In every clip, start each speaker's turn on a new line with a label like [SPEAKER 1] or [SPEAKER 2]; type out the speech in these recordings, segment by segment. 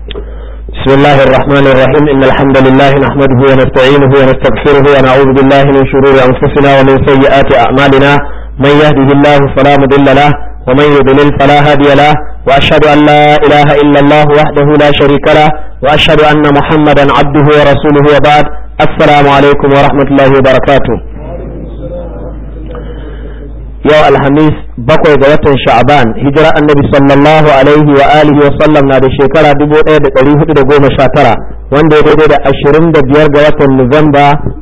[SPEAKER 1] بسم الله الرحمن الرحيم إن الحمد لله نحمده ونستعينه ونستغفره ونعوذ بالله من شرور أنفسنا ومن سيئات أعمالنا من يهده الله فلا مضل له ومن يضلل فلا هادي له وأشهد أن لا إله إلا الله وحده لا شريك له وأشهد أن محمدا عبده ورسوله وبعد السلام عليكم ورحمة الله وبركاته yau alhamis bakwai ga watan sha'ban hijira annabi sallallahu alaihi wa alihi wa sallam na da shekara 1419 wanda ya daidai da 25 ga watan nuwamba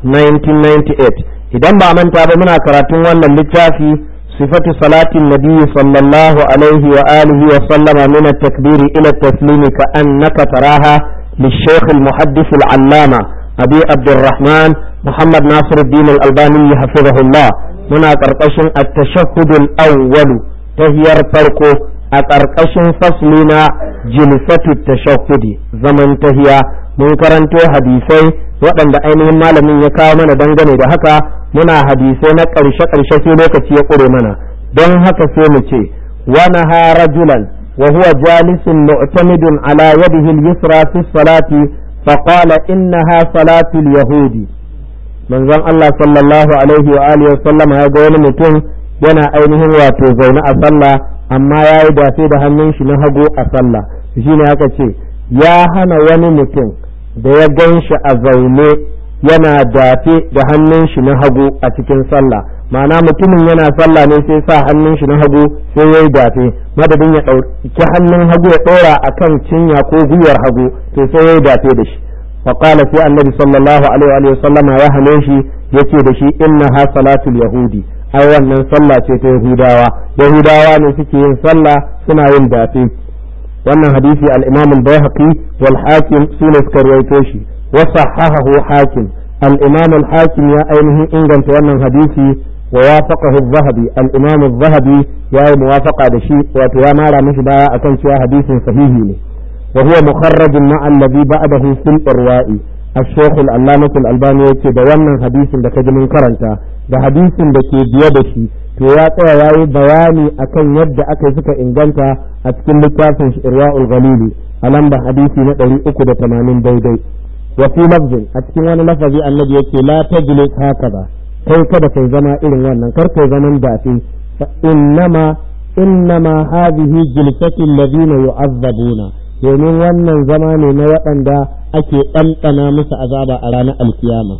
[SPEAKER 1] 1998 idan ba manta ba muna karatun wannan littafi sifatu salatin nabi sallallahu alaihi wa alihi wa sallama min at-takbir ila at-taslim ka annaka taraha للشيخ المحدث العلامة أبي عبد الرحمن محمد ناصر الدين الألباني حفظه الله muna ƙarƙashin attashahudul awwalu tahiyar farko a ƙarƙashin fasli na jilsatu tashahudi zaman tahiya mun karanto hadisai waɗanda ainihin malamin ya kawo mana dangane da haka muna hadisai na ƙarshe-ƙarshe sai lokaci ya ƙure mana don haka sai mu ce wani ha rajulan wa huwa jalisun mu'tamidun ala yadihi al-yusra fi salati faqala innaha salatu al-yahudi manzon Allah sallallahu alaihi wa alihi wasallam ya ga wani mutum yana ainihin wato zaune a sallah amma ya yi dafe da hannun shi na hagu a sallah shine aka ce ya hana wani mutum da ya gan shi a zaune yana dafe da hannun shi na hagu a cikin sallah ma'ana mutumin yana sallah ne sai sa hannun shi na hagu sai ya yi dafe madadin ya ɗauki hannun hagu ya ɗora akan cinya ko gwiwar hagu to sai ya yi dafe da shi فقال في النبي صلى الله عليه وآله وسلم يا هنيشي يتي دشي إنها صلاة اليهود أي wannan sallah ce ta Yahudawa Yahudawa ne suke yin sallah suna yin dafe wannan hadisi al-Imam al-Baihaqi wal Hakim sune suka rawaito shi wa sahahahu Hakim al-Imam al-Hakim ya ainihin inganta wannan hadisi wa wafaqahu az-Zahabi al-Imam az-Zahabi ya yi muwafaqa da shi wato ya mara mishi baya akan cewa hadisin sahihi ne وهو مخرج مع الذي بعده في الإرواء الشيخ العلامة الألباني يتي da wannan hadisin da kaji mun karanta da hadisin da ke biye da shi to ya tsaya yayi bayani akan yadda aka suka inganta a cikin littafin Irwaul Ghalili a lamba hadisi na 380 daidai wa fi lafzin a cikin wani lafazi annabi yake la tajlis hakaza kai kada kai zama irin wannan kar kai zaman dafi fa innama innama hadhihi jilsatu alladhina yu'azzabuna domin wannan zama ne na waɗanda ake ɗanɗana musu azaba a ranar alkiyama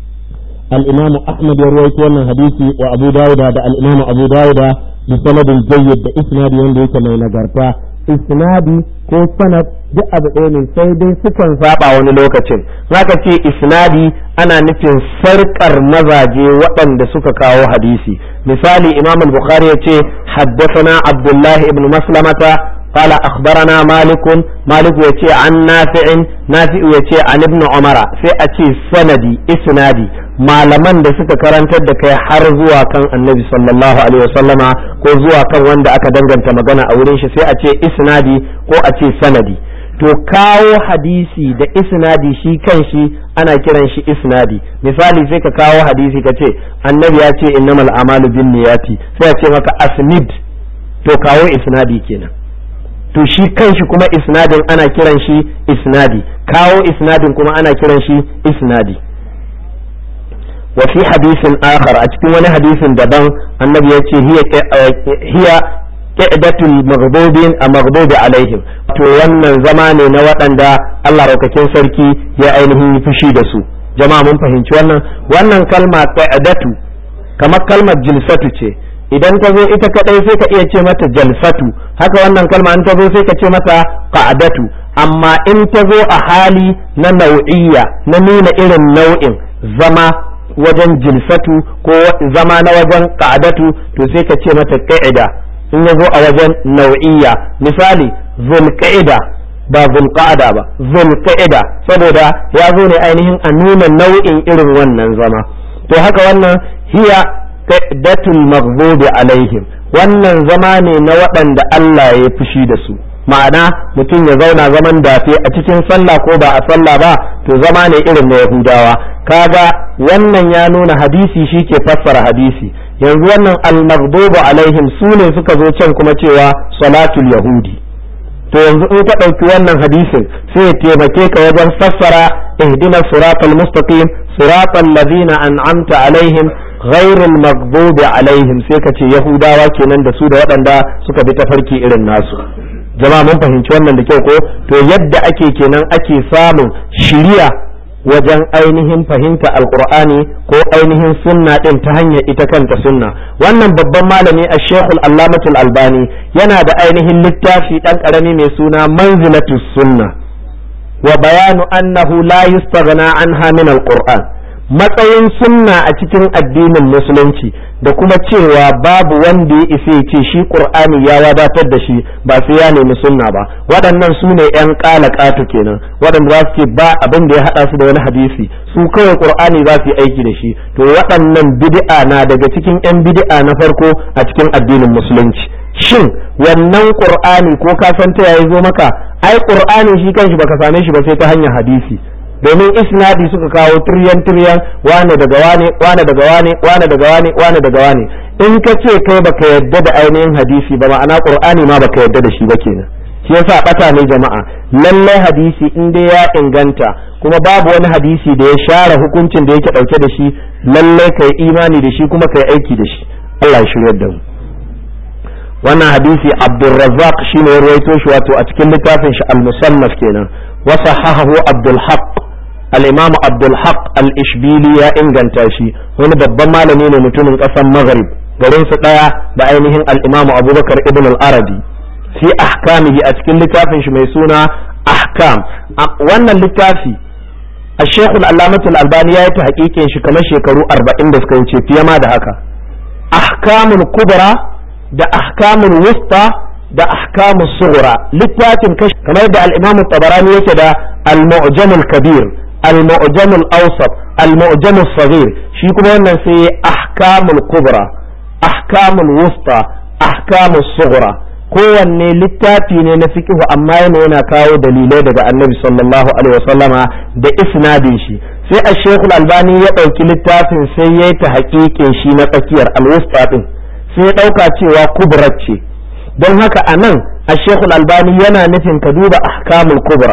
[SPEAKER 1] al-imam ahmad ya rawaito wannan hadisi wa abu dawuda da al-imam abu dawuda bi sanadin jayyid da isnadi wanda yake mai nagarta isnadi ko sanad duk abu ɗaya ne sai dai sukan saba wani lokacin zaka ce isnadi ana nufin sarkar mazaje waɗanda suka kawo hadisi misali imam al-bukhari ya ce haddathana abdullahi ibn maslamata قال أخبرنا مالك مالك يتي عن نافع نافع يتي عن ابن عمر في أتي سندي إسنادي malaman da suka karantar da kai har zuwa kan annabi sallallahu alaihi wasallama ko zuwa kan wanda aka danganta magana a wurin shi sai a ce isnadi ko a ce sanadi to kawo hadisi da isnadi shi kan shi ana kiran shi isnadi misali sai ka kawo hadisi ka ce annabi ya ce innamal amalu bin niyati sai a ce maka asnid to kawo isnadi kenan to shi kanshi kuma isnadin ana kiran shi isnadi kawo isnadin kuma ana kiran shi isnadi wa fi hadisin akhar a cikin wani hadisin daban annabi yace hiya hiya qidatul maghdubin a maghdubi alaihim to wannan zama ne na waɗanda Allah raukakin sarki ya ainihin yi fushi da su jama'a mun fahimci wannan wannan kalma qidatu kamar kalmar jilsatu ce idan ta zo ita kadai sai ka iya ce mata jalsatu haka wannan kalma in ta zo sai ka ce mata qa'adatu amma in ta zo a hali na nau'iyya na nuna irin nau'in zama wajen jilsatu ko zama na wajen qa'adatu to sai ka ce mata qa'ida in ya zo a wajen nau'iyya misali zulqa'ida ba zulqa'ada ba zulqa'ida saboda ya zo ne ainihin a nuna nau'in irin wannan zama to haka wannan hiya qaddatul maghdubi alaihim wannan zama ne na waɗanda Allah ya fushi da su ma'ana mutum ya zauna zaman dafe a cikin sallah ko ba a sallah ba to zama ne irin na yahudawa kaga wannan ya nuna hadisi shi ke fassara hadisi yanzu wannan al-maghdubu alaihim su ne suka zo can kuma cewa salatul yahudi to yanzu in ka ɗauki wannan hadisin sai ya taimake ka wajen fassara ihdina siratal mustaqim siratal ladina an'amta alaihim ghairul maghdubi alaihim sai ka ce yahudawa kenan da su da waɗanda suka bi tafarki irin nasu jama'a mun fahimci wannan da kyau ko to yadda ake kenan ake samun shiriya wajen ainihin fahimta alqur'ani ko ainihin sunna din ta hanyar ita kanta sunna wannan babban malami a shekul allamatul albani yana da ainihin littafi dan karami mai suna manzilatus sunna wa bayanu annahu la yustaghna anha min alqur'an matsayin sunna a cikin addinin musulunci da kuma cewa babu wanda ya isa ya ce shi qur'ani ya wadatar da shi ba sai ya nemi sunna ba waɗannan su ne yan ƙatu kenan waɗanda za su ce ba abin da ya haɗa su da wani hadisi su kawai qur'ani za su yi aiki da shi to waɗannan bid'a na daga cikin yan bid'a na farko a cikin addinin musulunci shin wannan qur'ani ko ka san ta yayi zo maka ai qur'ani shi kanshi baka same shi ba sai ta hanyar hadisi domin isnadi suka kawo tiryan tiryan wane daga wane wane daga wane wane daga wane wane daga wane in ka ce kai baka yadda da ainihin hadisi ba ma'ana qur'ani ma baka yadda da shi ba kenan shi yasa bata ne jama'a lallai hadisi in dai ya inganta kuma babu wani hadisi da ya share hukuncin da yake dauke da shi lallai kai imani da shi kuma kai aiki da shi Allah ya shiryar da mu wannan hadisi Abdulrazzaq shine ya ruwaito shi wato a cikin littafin shi al-musannaf kenan wa sahahahu Abdul Haqq al-Imam Abdul Haqq al-Ishbili ya inganta shi wani babban malami ne mutumin ƙasar Maghrib garin su daya da ainihin al-Imam Abubakar ibn al-Arabi fi ahkamihi a cikin littafin shi mai suna ahkam wannan littafi الشيخ العلامة الألباني ya yi ta hakikin shi kamar shekaru 40 da suka wuce fiye ma da haka ahkamul kubra da ahkamul wusta da ahkamul sughra littafin kashi kamar da al-imam tabarani yake da al-mu'jam al-kabir al-mu'jam al-awsat al-mu'jam al-saghir shi kuma wannan sai ahkamul kubra ahkamul wusta ahkamul sughra kowanne littafi ne na fiqhu amma yana yana kawo dalilai daga annabi sallallahu alaihi wasallama da isnadin shi sai a shekul albani ya ɗauki littafin sai ya yi ta haƙiƙin shi na tsakiyar alwusta ɗin sai ya ɗauka cewa kubra ce don haka a nan a shekul albani yana nufin ka duba ahkamul kubra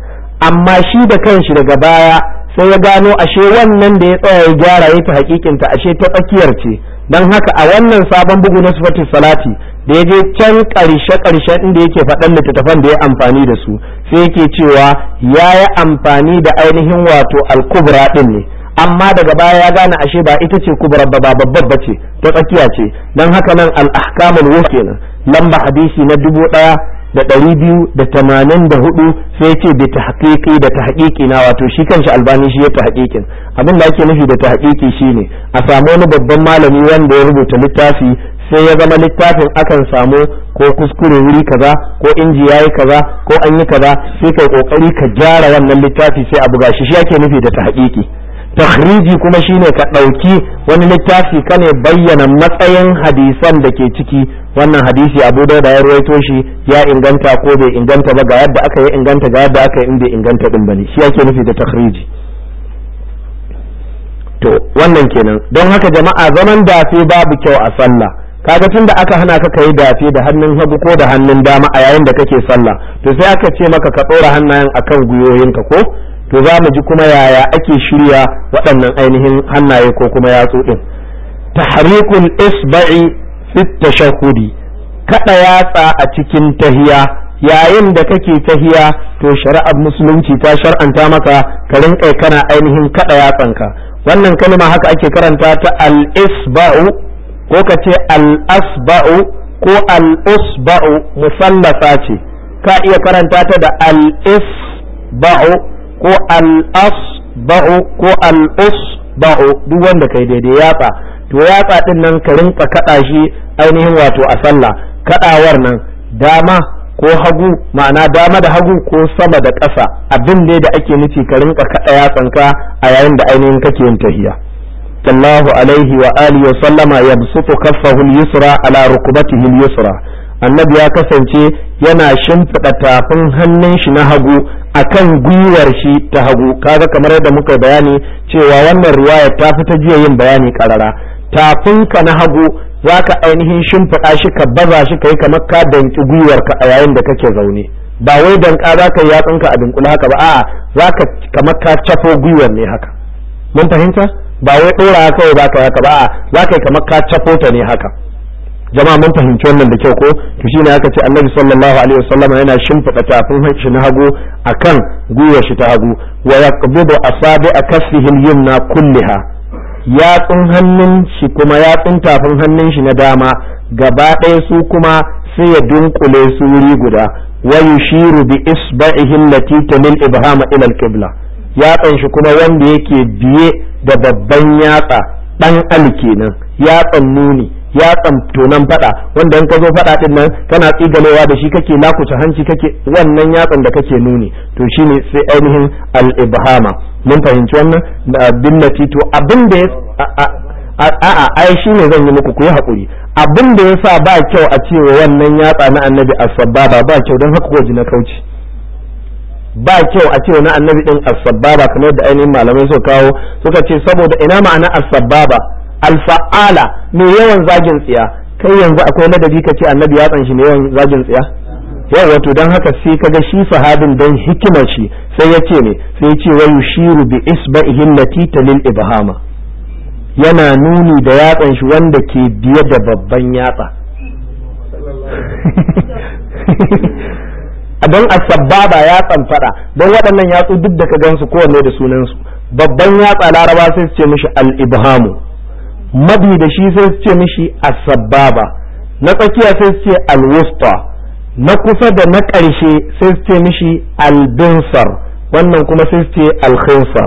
[SPEAKER 1] amma shi da kanshi daga baya sai ya gano ashe wannan da ya tsaya ya gyara ya ta haƙiƙinta ashe ta tsakiyar ce don haka a wannan sabon bugu na sifatin salati da ya je can ƙarshe ƙarshen inda yake faɗan littattafan da ya amfani da su sai yake cewa ya yi amfani da ainihin wato al-kubra ɗin ne amma daga baya ya gane ashe ba ita ce kubra ba babbar ba ce ta tsakiya ce don haka nan al-ahkamul wus kenan lamba hadisi na dubu ɗaya da ɗari biyu da tamanin da hudu sai ce da ta haƙiƙi da ta haƙiƙi na wato shi kanshi albani shi ya ta haƙiƙin abin da ake nufi da ta haƙiƙi shine a samu wani babban malami wanda ya rubuta littafi sai ya zama littafin akan samu ko kuskure wuri kaza ko inji yayi kaza ko an yi kaza sai kai kokari ka gyara wannan littafi sai a buga shi shi ake nufi da ta haƙiƙi takhriji kuma shine ka ɗauki wani littafi ka ne bayyana matsayin hadisan da ke ciki wannan hadisi abu dauda ya ruwaito shi ya inganta ko bai inganta ba ga yadda aka yi inganta ga yadda aka yi in bai inganta din bane shi ake nufi da takhriji to wannan kenan don haka jama'a zaman dafe babu kyau a sallah kaga tun da aka hana ka kai dafe da hannun hagu ko da hannun dama a yayin da kake sallah to sai aka ce maka ka ɗora hannayen akan gwiwoyinka ko to za mu ji kuma yaya ake shirya waɗannan ainihin hannaye ko kuma yatsu ɗin tahrikul isba'i fi tashahhudi kada yatsa a cikin tahiya yayin da kake tahiya to shari'ar musulunci ta shar'anta maka ka rinka kana ainihin kada yatsanka wannan kalma haka ake karanta ta al-isba'u ko ka ce al-asba'u ko al-usba'u musallasa ce ka iya karanta ta da al-isba'u ko al-asba'u ko al-usba'u duk wanda kai daidai yatsa to yatsa din nan ka rinka kada shi ainihin wato a sallah kadawar nan dama ko hagu ma'ana dama da hagu ko sama da ƙasa abin da da ake nufi ka rinka kada yatsanka a yayin da ainihin kake yin tahiya sallahu alaihi wa alihi wa sallama yabsutu kaffahu al-yusra ala rukbatihi al-yusra annabi ya kasance yana shimfiɗa tafin hannun shi na hagu akan gwiwar shi ta hagu kaga kamar yadda muka bayani cewa wannan riwaya ta fi ta jiya yin bayani karara tafinka na hagu za ka ainihin shimfiɗa shi ka baza shi ka yi kamar ka danki gwiwarka a yayin da kake zaune ba wai danka za ka yi yatsunka a dunkule haka ba a'a za ka kamar ka cafo gwiwar ne haka mun fahimta ba wai ɗora kawai za ka yi haka ba a'a za ka yi kamar ka cafo ta ne haka jama'a mun fahimci wannan da kyau ko to shine aka ce annabi sallallahu alaihi wasallam yana shimfiɗa tafin shi na hagu akan gwiwar shi ta hagu wa yaqbidu asabi akaffihi al-yumna kulliha yatsun hannun shi kuma yatsun tafin hannun shi na dama gaba ɗaya su kuma sai ya dunkule su wuri guda wa yushiru bi isba'ihi allati tamil ibhama ila al-qibla yatsan shi kuma wanda yake biye da babban yatsa dan al kenan yatsan nuni yatsan tonan fada wanda in ka zo fada din nan kana tsigalewa da shi kake lakuta hanci kake wannan yatsan da kake nuni to shine sai ainihin al-ibhama mun fahimci wannan da billati to abin da ya a'a ai shine zan yi muku ku yi hakuri abin da yasa ba kyau a cewa wannan yatsa na annabi as-sababa ba kyau don haka ko na kauci ba kyau a cewa na annabi din as-sababa kamar da ainihin malamai suka kawo suka ce saboda ina ma'ana as-sababa al-fa'ala mai yawan zagin tsiya kai yanzu akwai ladabi ka ce annabi ya tsanshi mai yawan zagin tsiya yau wato don haka sai kaga shi sahabin don hikimar shi sai ya ce ne sai ya ce wa yushiru bi isba'ihi allati talil ibhama yana nuni da yatsan shi wanda ke biye da babban yatsa don asababa yatsan fada don waɗannan yatsu duk da ka gansu kowanne da sunansu babban yatsa laraba sai su ce mishi al-ibhamu mabi da shi sai su ce mishi asababa na tsakiya sai su ce al-wusta na kusa da na ƙarshe sai su ce mishi al-binsar wannan kuma sai su ce al-khinsar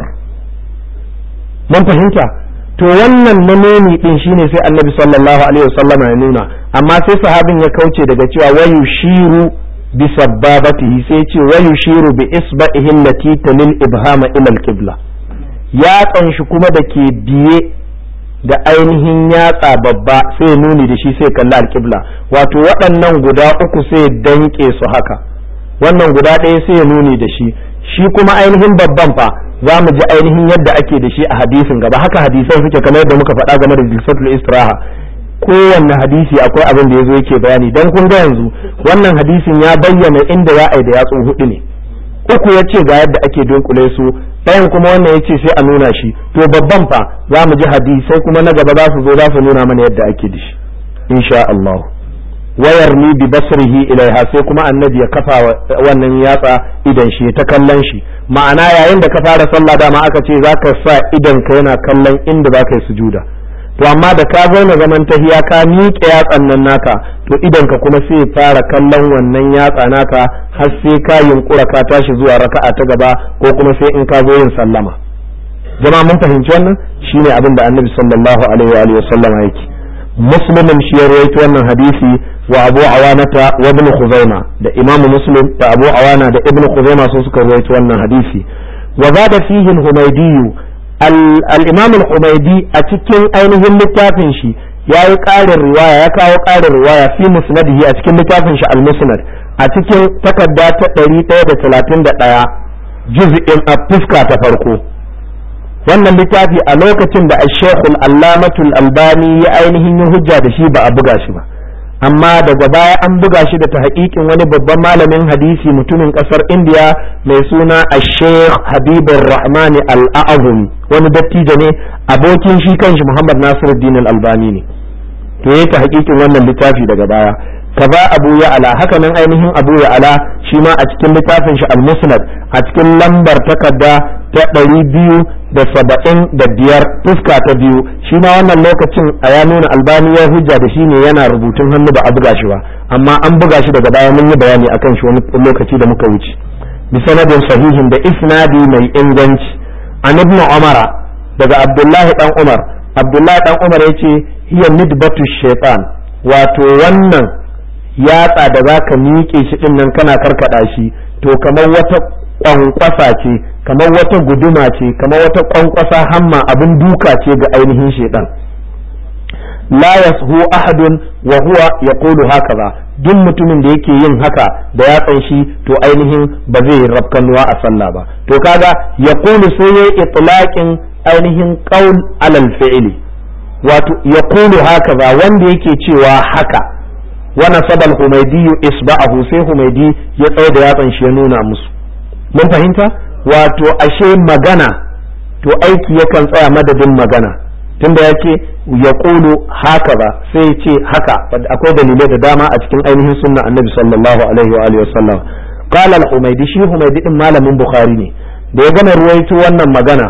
[SPEAKER 1] mun fahimta to wannan na nuni din shine sai annabi sallallahu alaihi wasallam ya nuna amma sai sahabin ya kauce daga cewa wayu shiru bi sabbabatihi sai ce wayu shiru bi isba'ihi allati talil ibhama ila al-qibla ya shi kuma da ke biye da ainihin yatsa babba sai nuni da shi sai kalli al-qibla wato waɗannan guda uku sai danke su haka wannan guda ɗaya sai nuni da shi shi kuma ainihin babban fa za mu ji ainihin yadda ake da shi a hadisin gaba haka hadisai suke kamar yadda muka faɗa game da jilsatul istiraha kowanne hadisi akwai abin da yazo yake bayani dan kun ga yanzu wannan hadisin ya bayyana inda ya ai da yatsu hudu ne uku ya ce ga yadda ake dunkule su ɗayan kuma wannan ya ce sai a nuna shi to babban fa za mu ji hadisai kuma na gaba za su zo za su nuna mana yadda ake da shi insha Allah wayar ni bi basrihi ilaiha sai kuma annabi ya kafa wannan yatsa idan shi ta kallon shi ma'ana yayin da ka fara sallah dama aka ce zaka sa idan ka yana kallon inda zaka yi sujuda to amma da ka zauna zaman tahiya ka miƙe yatsan nan naka to idan ka kuma sai fara kallon wannan yatsa naka har sai ka yunkura ka tashi zuwa raka'a ta gaba ko kuma sai in ka zo yin sallama jama'a mun fahimci wannan shine abin da annabi sallallahu alaihi wa alihi wasallama yake muslimin shi ya rawaito wannan hadisi wa abu awanata wa ibn khuzaima da imam muslim da abu awana da ibn khuzaima su suka rawaito wannan hadisi wa zada fihi al-humaydi al-imam al-humaydi a cikin ainihin littafin shi ya yi ƙarin riwaya ya kawo ƙarin riwaya fi musnadihi a cikin littafin shi al-musnad a cikin takarda ta 131 juz'in a fuska ta farko wannan littafi a lokacin da ashekul allamatul albani ya ainihin yin hujja da shi ba a buga shi ba amma daga baya an buga shi da ta haƙiƙin wani babban malamin hadisi mutumin ƙasar indiya mai suna ashekh habibur rahmani al'azumi wani dattijo ne abokin shi kanshi muhammad nasiruddin albani ne to ya ta haƙiƙin wannan littafi daga baya kaza abu ya ala haka nan ainihin abu ya ala shi ma a cikin littafin shi al-musnad a cikin lambar takarda ta ɗari biyu da saba'in da biyar fuska ta biyu shi ma wannan lokacin a ya nuna albani ya hujja da shi ne yana rubutun hannu ba a buga shi ba amma an buga shi daga baya mun yi bayani akan shi wani lokaci da muka wuce bi sanadin sahihin da isnadi mai inganci an ibn umara daga abdullahi dan umar abdullahi dan umar yace hiya nidbatu shaytan wato wannan yatsa da zaka miƙe shi din nan kana karkada shi to kamar wata kwankwasa ce kamar wata guduma ce kamar wata kwankwasa hamma abin duka ce ga ainihin shedan la yashu ahadun wa huwa yaqulu hakaza duk mutumin da yake yin haka da yatsan shi to ainihin ba zai rafkanuwa a sallah ba to kaga yaqulu sai yayi itlaqin ainihin qaul alal fi'li wato yaqulu hakaza wanda yake cewa haka wa nasaba al-humaydi isba'ahu sai humaydi ya tsaye da yatsan shi ya nuna musu mun fahimta wato ashe magana to aiki yakan tsaya madadin magana tunda yake ya kulu haka ba sai ce haka akwai dalilai da dama a cikin ainihin sunna annabi sallallahu alaihi wa alihi wasallam qala al-humaydi shi humaydi din malamin bukhari ne da ya gama ruwaito wannan magana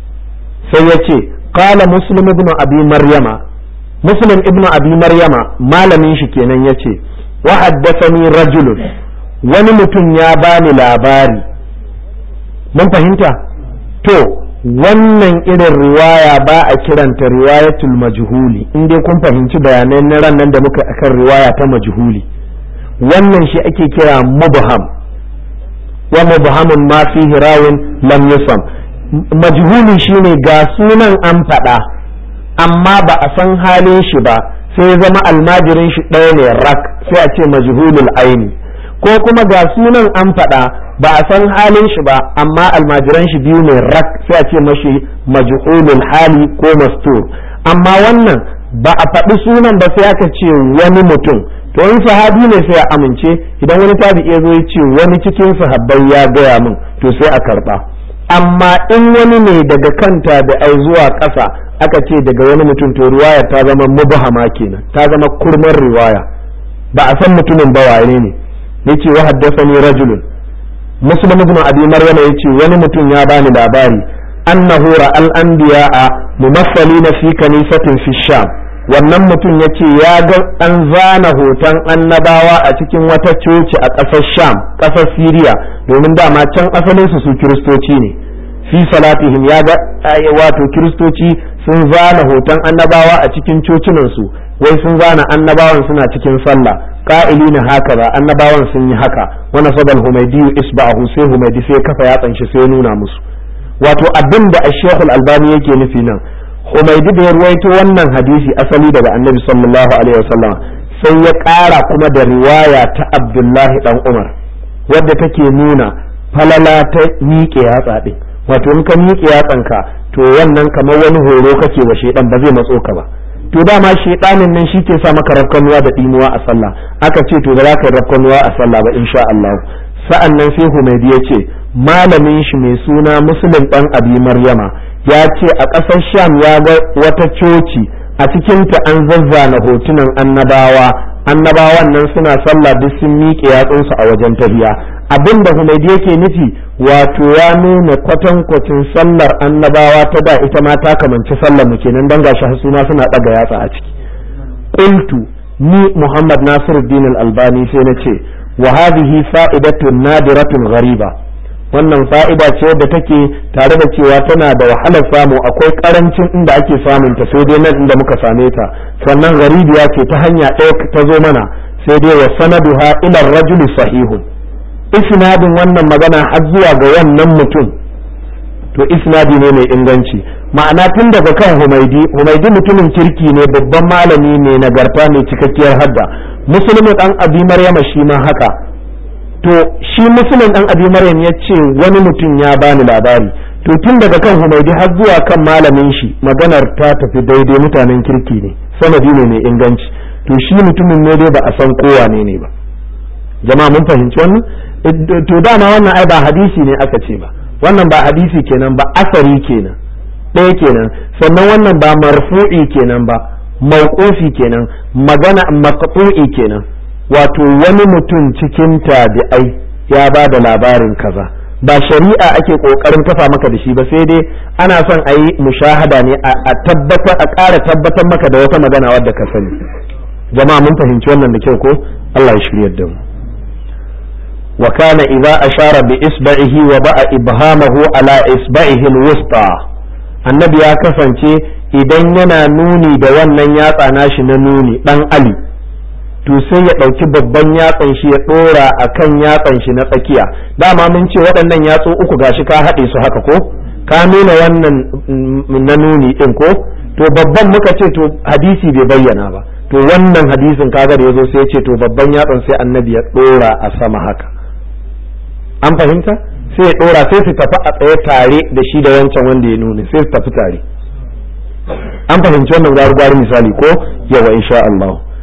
[SPEAKER 1] sai ya ce qala muslim ibn abi maryama muslim ibn abi maryama malamin shi kenan yace wa haddathani rajulun wani mutum ya bani labari mun fahimta to wannan irin riwaya ba a kiranta riwayatul majhuli in dai kun fahimci bayanai na ran nan da muka akan riwaya ta majhuli wannan shi ake kira mubham wa mubhamun ma fihi rawin lam yusam majhuli shine ga sunan an faɗa amma ba a san halin shi ba sai zama almajirin shi ɗaya ne rak sai a ce majhulul aini ko kuma ga sunan an faɗa ba a san halin shi ba amma almajiran shi biyu ne rak sai a ce mashi majhulul hali ko mastur amma wannan ba a faɗi sunan ba sai aka ce wani mutum to in sahabi ne sai a amince idan wani tabi'i ya zo ya ce wani cikin sahabbai ya gaya min to sai a karba amma in wani ne daga kanta da ai zuwa ƙasa aka ce daga wani mutum to riwaya ta zama mubahama kenan ta zama kurmar riwaya ba a san mutumin ba waye ne yace wa haddathani rajulun muslim ibn abi maryam yace wani mutum ya bani labari annahu ra'al anbiya'a mumassalina fi kanisatin fi sham wannan mutum yace ya ga an zana hoton annabawa a cikin wata coci a ƙasar sham ƙasar siriya domin dama can asalin su su kiristoci ne fi salatihim ya ga wato kiristoci sun zana hoton annabawa a cikin cocinansu wai sun zana annabawan suna cikin sallah ƙa'ili na haka ba annabawan sun yi haka wani sabal humaidi isba'ahu sai humaidi sai kafa yatsan shi sai nuna musu wato abin da ashekul albani yake nufi nan humaidi da ya ruwaito wannan hadisi asali daga annabi sallallahu alaihi wasallam sai ya ƙara kuma da riwaya ta abdullahi dan umar wadda take nuna falala ta miƙe yatsa ɗin wato in ka miƙe yatsanka to wannan kamar wani horo kake wa shedan ba zai matso ka ba to dama shedanin nan shi ke sa maka rafkanuwa da dimuwa a sallah aka ce to ba za ka yi rafkanuwa a sallah ba insha Allah sa'an nan sai Humaydi ya ce malamin shi mai suna Muslim dan Abi Maryama ya ce a ƙasar Sham ya ga wata coci a cikinta an zazzana hotunan annabawa annabawan nan suna sallah duk sun miƙe yatsunsu a wajen tahiya abin da Humaydi yake nufi wato ya nuna kwatankwacin sallar annabawa ta da ita ma ta kamanci sallar mu kenan dan gashi su ma suna daga yatsa a ciki qultu ni Muhammad Nasiruddin Al-Albani sai na ce wa hadhihi fa'idatun nadiratun ghariba wannan fa'ida ce wadda take tare da cewa tana da wahalar samu akwai karancin inda ake samun ta sai dai nan inda muka same ta sannan gharibiya ce ta hanya ɗaya ta zo mana sai dai wa sanaduha ila rajuli sahihun isnadin wannan magana har zuwa ga wannan mutum to isnadi ne mai inganci ma'ana tun daga kan humaidi humaidi mutumin kirki ne babban malami ne nagarta mai cikakkiyar hadda musulmi dan abi maryama shi ma haka to shi musulmin dan abi maryam ya ce wani mutum ya bani labari to tun daga kan humaidi har zuwa kan malamin shi maganar ta tafi daidai mutanen kirki ne sanadi ne mai inganci to shi mutumin ne dai ba a san kowa ne ne ba jama'a mun fahimci wannan to dama wannan ai ba hadisi ne aka ce ba wannan ba hadisi kenan ba asari kenan ɗaya kenan sannan wannan ba marfu'i kenan ba mauqufi kenan magana maqtu'i kenan wato wani mutum cikin tabi'ai ya ba da labarin kaza ba shari'a ake kokarin kafa maka da shi ba sai dai ana son a yi mushahada ne a tabbatar a ƙara tabbatar maka da wata magana wadda ka sani jama'a mun fahimci wannan da kyau ko Allah ya shiryar da mu وكان إذا أشار بإصبعه وضع إبهامه على إصبعه الوسطى النبي ya kasance idan yana nuni da wannan yatsa nashi na nuni dan Ali to sai ya ɗauki babban yatsan shi ya ɗora a kan yatsan shi na tsakiya dama mun ce waɗannan yatsu uku gashi ka haɗe su haka ko ka nuna wannan na nuni ɗin ko to babban muka ce to hadisi bai bayyana ba to wannan hadisin kaga da yazo sai ya ce to babban yatsan sai annabi ya ɗora a sama haka an fahimta sai ya dora sai su tafi a tsaye tare da shi da wancan wanda ya nuna sai su tafi tare an fahimci wannan gwaru misali ko yawa insha Allah to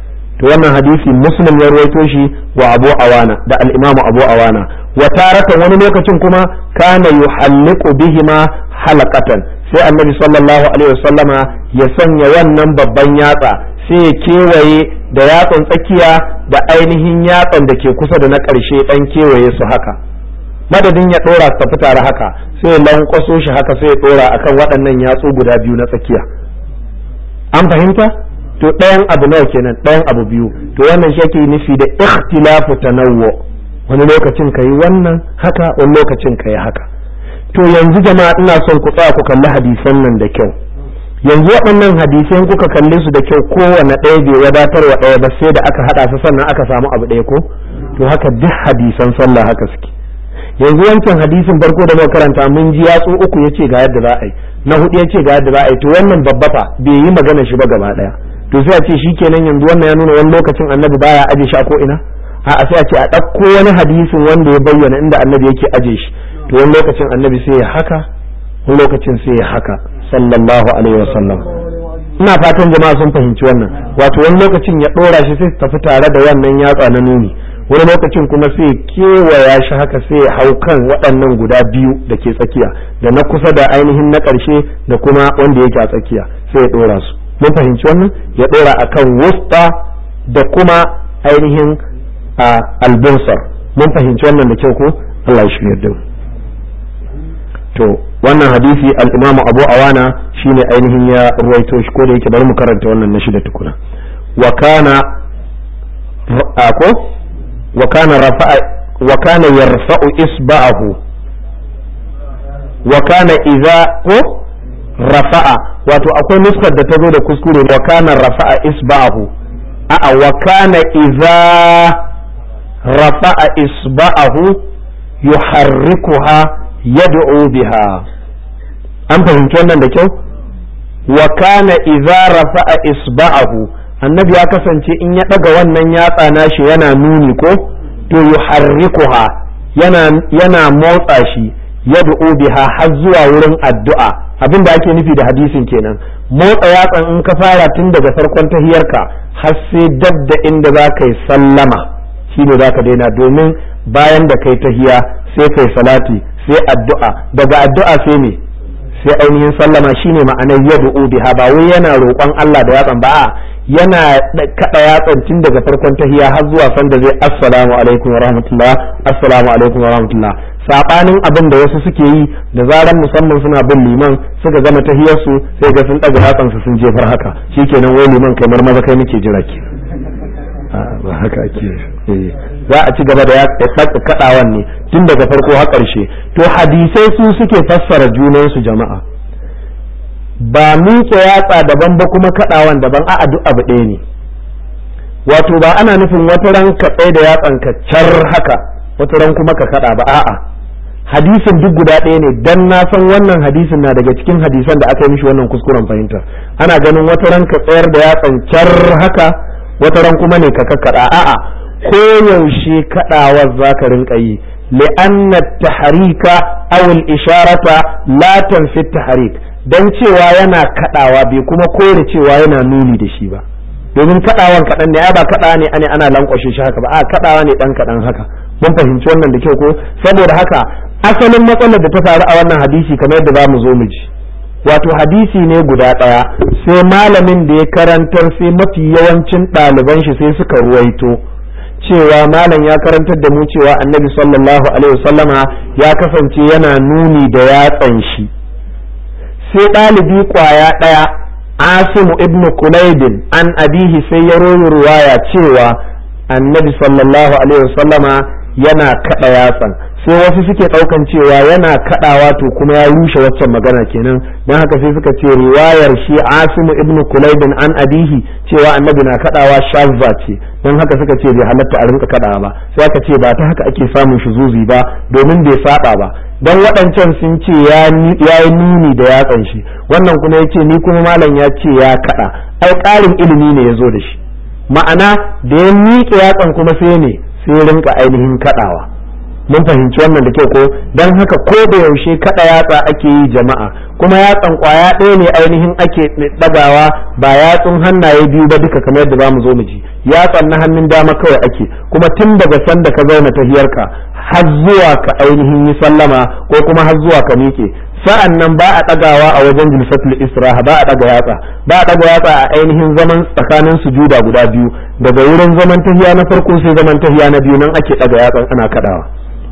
[SPEAKER 1] to wannan hadisi muslim ya ruwaito shi wa abu awana da al-imamu abu awana wa taratan wani lokacin kuma kana yuhalliqu bihima halaqatan sai annabi sallallahu alaihi wasallama ya sanya wannan babban yatsa sai ya kewaye da yatsan tsakiya da ainihin yatsan da ke kusa da na ƙarshe dan kewaye su haka madadin ya dora su tafi tare haka sai ya lankwaso shi haka sai ya dora akan waɗannan yatsu guda biyu na tsakiya an fahimta to ɗayan abu nawa kenan ɗayan abu biyu to wannan shi ake nufi da ikhtilafu tanawwu wani lokacin ka yi wannan haka wani lokacin ka yi haka to yanzu jama'a ina son ku tsaya ku kalli hadisan nan da kyau yanzu waɗannan hadisan kuka kalle su da kyau kowane ɗaya bai wadatar wa ɗaya ba sai da aka haɗa su sannan aka samu abu ɗaya ko to haka duk hadisan sallah haka suke yanzu wancan hadisin farko da muka karanta mun ji yatsu uku yace ga yadda za a yi na hudu yace ga yadda za a yi to wannan babba fa bai yi magana shi ba gaba ɗaya to sai a ce shikenan yanzu wannan ya nuna wani lokacin annabi baya aje shi a ko ina a sai a ce a ɗauko wani hadisin wanda ya bayyana inda annabi yake aje shi to wani lokacin annabi sai ya haka wani lokacin sai ya haka sallallahu alaihi wasallam ina fatan jama'a sun fahimci wannan wato wani lokacin ya ɗora shi sai tafi tare da wannan yatsa na nuni wani lokacin kuma sai kewaya shi haka sai ya hau kan waɗannan guda biyu da ke tsakiya da na kusa da ainihin na ƙarshe da kuma wanda yake a tsakiya sai ya ɗora su mun fahimci wannan ya ɗora akan wusta da kuma ainihin a albunsar mun fahimci wannan da kyau ko Allah ya shirya da to wannan hadisi al-Imam Abu Awana shine ainihin ya ruwaito shi ko da yake bari mu karanta wannan na shida tukuna wa kana ako wa kana rafa'a wa kana yarfa'u isba'ahu wa kana idza ko rafa'a wato akwai nuskar da ta zo da kuskure wa kana rafa'a isba'ahu a'a wa kana idza rafa'a isba'ahu yuharrikuha yad'u biha an fahimci wannan da kyau wa kana idza rafa'a isba'ahu annabi ya kasance in ya daga wannan yatsa nashi yana nuni ko to yuharrikuha yana yana motsa shi yad'u biha har zuwa wurin addu'a abin da ake nufi da hadisin kenan motsa yatsan in ka fara tun daga farkon tahiyarka har sai dab da inda za ka yi sallama shine za ka daina domin bayan da kai tahiya sai kai salati sai addu'a daga addu'a sai ne sai ainihin sallama shine ma'anar yad'u biha ba wai yana roƙon Allah da yatsan ba yana kada yatsan tun daga farkon tahiya har zuwa sanda zai assalamu alaikum wa rahmatullah assalamu alaikum wa rahmatullah sabanin abin da wasu suke yi da zaran musamman suna bin liman suka gama tahiyar su sai ga sun daga yatsan su sun jefar haka shikenan wai liman kai marmaza kai nake jira ke ba haka ake za a ci gaba da ya kaɗawan ne tun daga farko har ƙarshe to hadisai su suke fassara junansu jama'a ba miƙe yatsa daban ba kuma kaɗawan daban a'a duk abu ɗaya ne wato ba ana nufin wata ran ka tsaye da yatsan ka car haka wata ran kuma ka kaɗa ba a'a hadisin duk guda ɗaya ne dan na san wannan hadisin na daga cikin hadisan da aka yi mishi wannan kuskuren fahimta ana ganin wata ran ka tsayar da yatsan car haka wata ran kuma ne ka kakkaɗa a'a ko yaushe kaɗawar za ka rinka yi li'anna taharika aw al-isharata la tanfi taharik dan cewa yana kaɗawa bai kuma kore cewa yana nuni da shi ba domin kaɗawan kaɗan ne ba kaɗawa ne ane ana lankwashe shi haka ba a kaɗawa ne ɗan kaɗan haka mun fahimci wannan da kyau ko saboda haka asalin matsalar da ta faru a wannan hadisi kamar yadda za mu zo mu ji wato hadisi ne guda ɗaya sai malamin da ya karantar sai mafi yawancin ɗaliban shi sai suka ruwaito cewa malam ya karantar da mu cewa annabi sallallahu alaihi wasallama ya kasance yana nuni da yatsan shi sai ɗalibi ƙwaya ɗaya asimu ibnu kulaibin an abihi sai ya royi ruwaya cewa annabi sallallahu alaihi wasallama yana kaɗa yatsan sai wasu suke ɗaukan cewa yana kaɗawa to kuma ya rushe waccan magana kenan don haka sai suka ce riwayar shi asimu ibnu kulaibin an abihi cewa annabi na kaɗawa shazza ce don haka suka ce bai halatta a rinka kaɗawa ba sai aka ce ba ta haka ake samun shuzuzi ba domin bai saba ba don waɗancan sun ce ya yi nuni da yatsan shi wannan kuma ya ce ni kuma malam ya ce ya kaɗa ai ƙarin ilimi ne ya zo da shi ma'ana da ya miƙe yatsan kuma sai ne sai rinka ainihin kaɗawa mun fahimci wannan da kyau ko don haka ko da yaushe kada yatsa ake yi jama'a kuma yatsan kwaya ɗaya ne ainihin ake ɗagawa ba yatsun hannaye biyu ba duka kamar yadda zamu zo mu ji yatsan na hannun dama kawai ake kuma tun daga sanda ka zauna tahiyarka har zuwa ka ainihin yi sallama ko kuma har zuwa ka miƙe sa'an nan ba a ɗagawa a wajen jilsatul israha ba a ɗaga yatsa ba a ɗaga yatsa a ainihin zaman tsakanin sujuda guda biyu daga wurin zaman tahiya na farko sai zaman tahiya na biyu nan ake ɗaga yatsan ana kaɗawa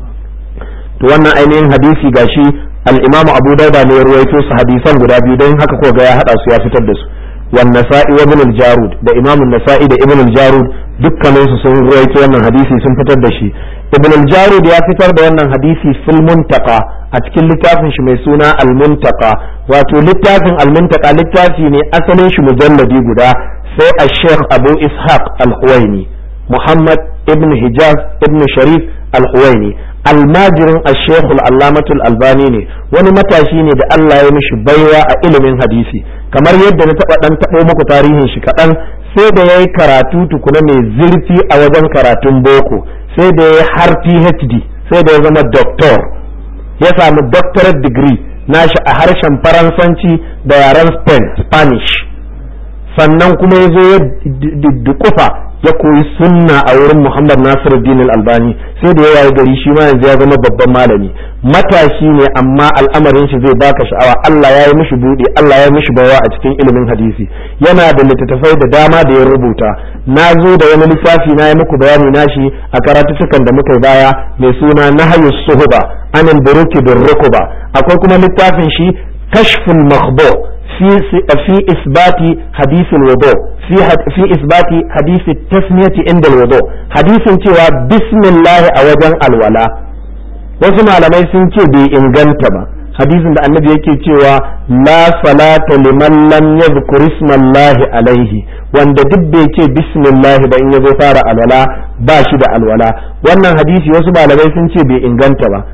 [SPEAKER 1] to wannan ainihin hadisi gashi al-imamu abu dauda ne ya ruwaito su hadisan guda biyu don haka ko ga ya haɗa su ya fitar da su wan nasa'i wa ibn al-jarud da imamu nasa'i da ibn al-jarud dukkanin su sun ruwaito wannan hadisi sun fitar da shi ibn al-jarud ya fitar da wannan hadisi fil muntaqa a cikin littafin shi mai suna al-muntaqa wato littafin al-muntaqa littafi ne asalin shi mujalladi guda sai a sheikh abu ishaq al-huwaini muhammad ibn hijaz ibn sharif al-huwaini almajirin al-sheikh al-allamatul albani ne wani matashi ne da Allah ya mishi baiwa a ilimin hadisi kamar yadda na taba dan tabo muku tarihin shi kaɗan sai da yayi karatu tukuna mai zurfi a wajen karatun boko sai da yayi har PhD sai da ya zama doctor ya samu doctorate degree nashi a harshen faransanci da yaren spain spanish sannan kuma ya zo ya dukufa ya koyi sunna a wurin muhammad nasiru dinul albani sai da ya waye gari shi ma yanzu ya zama babban malami matashi ne amma al'amarin shi zai baka sha'awa Allah ya yi mishi buɗe Allah ya yi mishi bawa a cikin ilimin hadisi yana da littattafai da dama da ya rubuta na zo da wani lissafi na yi muku bayani nashi a karatutukan da muka baya mai suna nahyu suhuba anil buruki bin rukuba akwai kuma littafin shi kashful makhbu في في إثبات حديث الوضوء في في إثبات حديث التسمية عند الوضوء حديث cewa بسم الله أوجن الولاء wasu malamai sun ce bai inganta ba hadisin da annabi yake cewa la salata liman lam yadhkur ismallahi alaihi wanda duk bai ce bismillah ba in yazo fara alwala ba shi da alwala wannan hadisi wasu malamai sun ce bai inganta ba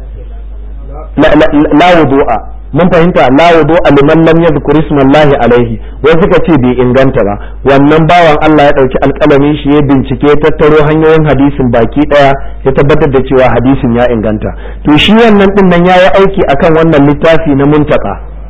[SPEAKER 1] la wudu'a mun fahimta la wudu liman lam yadhkur ismallahi alaihi wai suka ce bai inganta ba wannan bawan Allah ya dauki alƙalamin shi ya bincike ya tattaro hanyoyin hadisin baki daya ya tabbatar da cewa hadisin ya inganta to shi wannan din nan yayi aiki akan wannan littafi na muntaka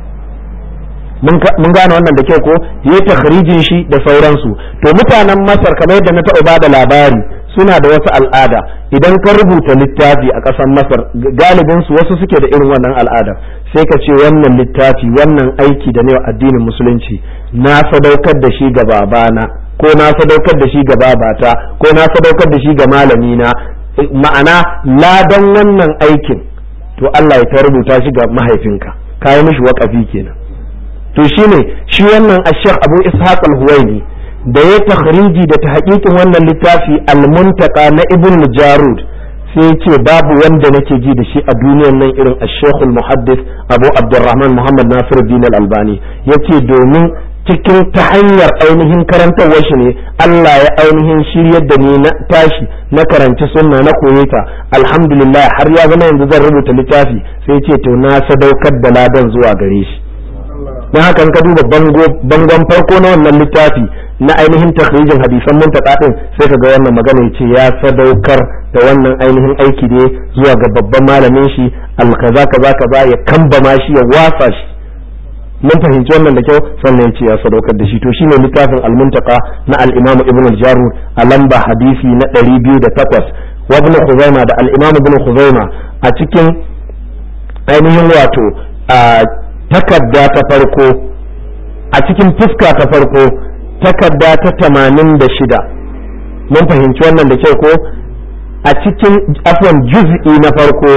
[SPEAKER 1] mun gane wannan da kyau ko yayi takhrijin shi da sauransu to mutanen Masar kamar yadda na taɓa bada labari suna da wasu al'ada idan ka rubuta littafi a ƙasar masar galibin su wasu suke da irin wannan al'ada sai ka ce wannan littafi wannan aiki da ne addinin musulunci na sadaukar da shi ga babana ko na sadaukar da shi ga babata ko na sadaukar da shi ga malamina ma'ana ladan wannan aikin to Allah ya ta rubuta shi ga mahaifinka kayi mishi waƙafi kenan to shine shi wannan ashekh abu ishaq al-huwaini da ya takhriji da ta hakikin wannan littafi al-muntaka na ibn jarud sai ce babu wanda nake ji da shi a duniyar nan irin ash muhaddis abu abdurrahman muhammad nasiruddin al-albani yace domin cikin ta hanyar ainihin karantarwar shi ne Allah ya ainihin shiryar da ni na tashi na karanci sunna na koye ta alhamdulillah har ya zama yanzu zan rubuta littafi sai ce to na sadaukar da ladan zuwa gare shi don haka ka duba bangon farko na wannan littafi na ainihin takhrijin hadisan muntaka din sai ka ga wannan magana ya ce ya sadaukar da wannan ainihin aiki ne zuwa ga babban malamin shi alkaza kaza kaza ya kambama shi ya wasa shi mun fahimci wannan da kyau sannan ya ce ya sadaukar da shi to shine littafin almuntaka na al-imamu ibn al-jarud a lamba hadisi na 208 wa ibn khuzaima da al-imamu ibn khuzaima a cikin ainihin wato takarda ta farko a cikin fuska ta farko takarda ta tamanin da shida mun fahimci wannan da kyau ko a cikin afwan juz'i na farko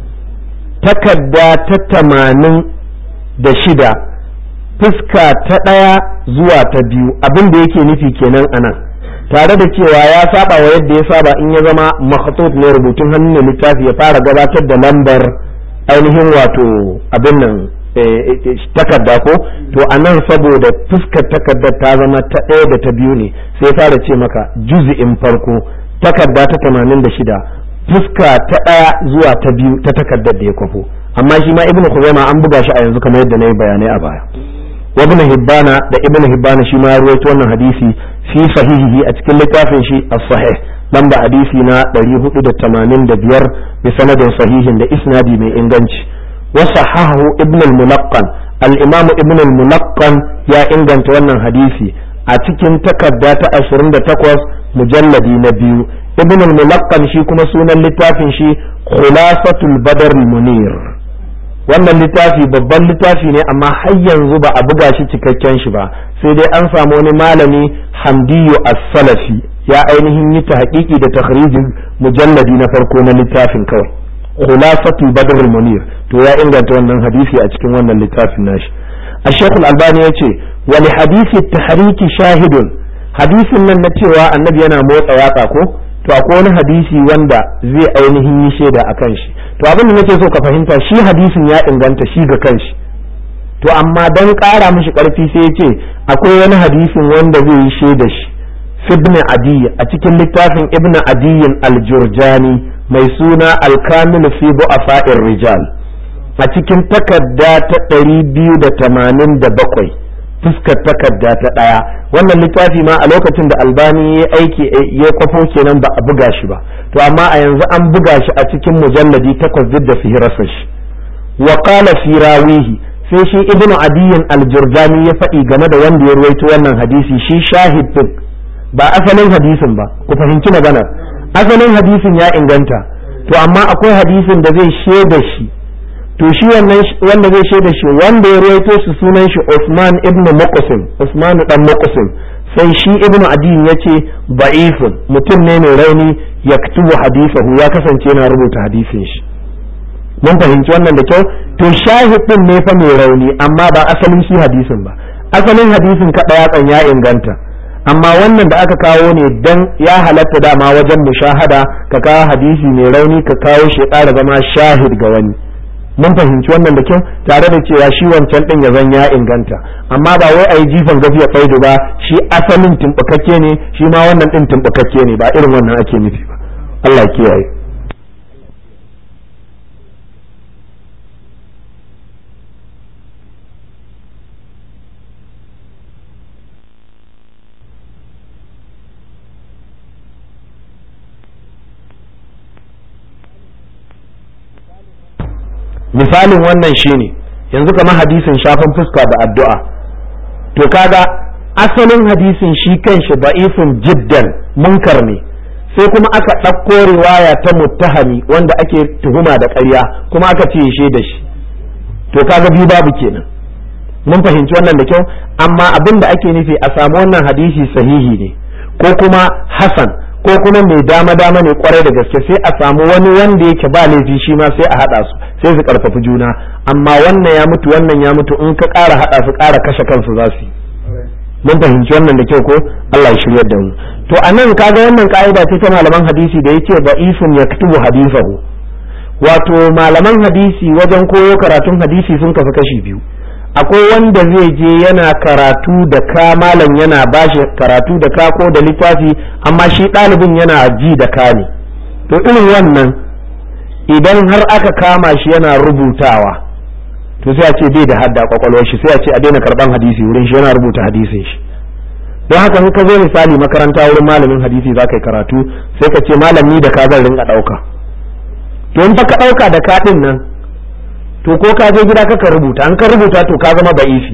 [SPEAKER 1] takarda ta tamanin da shida fuska ta ɗaya zuwa ta biyu abin da yake nufi kenan anan tare da cewa ya saba wa yadda ya saba in ya zama makhatut ne rubutun hannun ne littafi ya fara gabatar da lambar ainihin wato abin nan takarda ko to a nan saboda fuskar takardar ta zama ta ɗaya da ta biyu ne sai fara ce maka juzi'in farko takarda ta tamanin da shida fuska ta ɗaya zuwa ta biyu ta takardar da ya kwafo amma shi ma ibnu khuzaima an buga shi a yanzu kamar yadda na yi bayanai a baya wa ibnu hibbana da ibnu hibbana shi ma ya rawaito wannan hadisi fi sahihihi a cikin littafin shi as-sahih lamba hadisi na 485 bi sanadin sahihin da isnadi mai inganci وصححه ابن الملقن الإمام ابن الملقن يا إنجن تونا حديثي a cikin takarda ta 28 mujalladi na biyu ibn al-mulaqqan shi kuma sunan littafin shi khulasatul badr munir wannan littafi babban littafi ne amma har yanzu ba a buga shi cikakken shi ba sai dai an samu wani malami hamdiyu as-salafi ya ainihin yi ta haƙiƙi da takhrijin mujalladi na farko na littafin kawai khulasatul badr munir to ya inganta wannan hadisi a cikin wannan littafin nashi الشيخ الألباني يقول ولحديث التحريك شاهد حديث nan na cewa annabi yana motsa yatsa ko to akwai wani hadisi wanda zai ainihin yi shaida a kan shi to abin da nake so ka fahimta shi hadisin ya inganta shi ga kanshi to amma dan ƙara mishi ƙarfi sai ya ce akwai wani hadisin wanda zai yi shaida shi ibn adi a cikin littafin ibn adiyin al-jurjani mai suna al-kamil fi bu'afa'ir rijal a cikin takarda ta ɗari biyu da tamanin da bakwai fuskar takarda ta ɗaya wannan littafi ma a lokacin da albani ya aiki ya kwafo kenan ba a buga shi ba to amma a yanzu an buga shi a cikin mujalladi takwas duk da fihirarsa shi wa qala fi rawihi sai shi ibnu adiyin aljurjani ya faɗi game da wanda ya ruwaito wannan hadisi shi shahid din ba asalin hadisin ba ku fahimci maganar asalin hadisin ya inganta to amma akwai hadisin da zai shaida shi to shi wannan wanda zai shaida shi wanda ya rawaito su sunan shi Usman ibn Muqsim Usman dan Muqsim sai shi ibn Adin yace da'ifun mutum ne mai rauni yaktubu hadithahu ya kasance yana rubuta hadisin shi mun fahimci wannan da kyau to shahid din ne fa mai rauni amma ba asalin shi hadisin ba asalin hadisin kada yatsan ya inganta amma wannan da aka kawo ne dan ya halatta dama wajen mushahada ka kawo hadisi mai rauni ka kawo shi ƙara zama shahid ga wani mun fahimci wannan da kyau tare da cewa shi wancan din ya zan ya inganta amma ba wai a yi jifan gafiya faidu ba shi asalin tumbukakke ne shi ma wannan din tumbukakke ne ba irin wannan ake nufi ba Allah ya kiyaye misalin wannan shine yanzu kamar hadisin shafin fuska da addu'a to kaga asalin hadisin shi kanshi da'ifin jiddan munkar ne sai kuma aka ɗauko riwaya ta muttahami wanda ake tuhuma da ƙarya kuma aka ce shi da shi to kaga biyu babu kenan mun fahimci wannan da kyau amma abin da ake nufi a samu wannan hadisi sahihi ne ko kuma hasan ko kuma mai dama dama ne kwarai da gaske sai a samu wani wanda yake ba laifi shi ma sai a haɗa su sai su karfafi juna amma wannan ya mutu wannan ya mutu in ka ƙara haɗa su ƙara kashe kansu za su yi mun fahimci wannan da kyau ko Allah ya shiryar da mu to a nan kaga wannan ka'ida ce ta malaman hadisi da yake da'ifun yaktubu hadisahu wato malaman hadisi wajen koyo karatun hadisi sun kafi kashi biyu akwai wanda zai je yana karatu da ka malam yana bashi karatu da ka ko da littafi amma shi ɗalibin yana ji da ka ne to irin wannan idan har aka kama shi yana rubutawa to sai a ce bai da hadda kwakwalwar shi sai a ce a daina karban hadisi wurin shi yana rubuta hadisin shi don haka in ka zo misali makaranta wurin malamin hadisi za ka yi karatu sai ka ce malami da ka zan rinka ɗauka to in fa ka ɗauka da ka ɗin nan to ko ka je gida kaka rubuta an ka rubuta to ka zama ba'ifi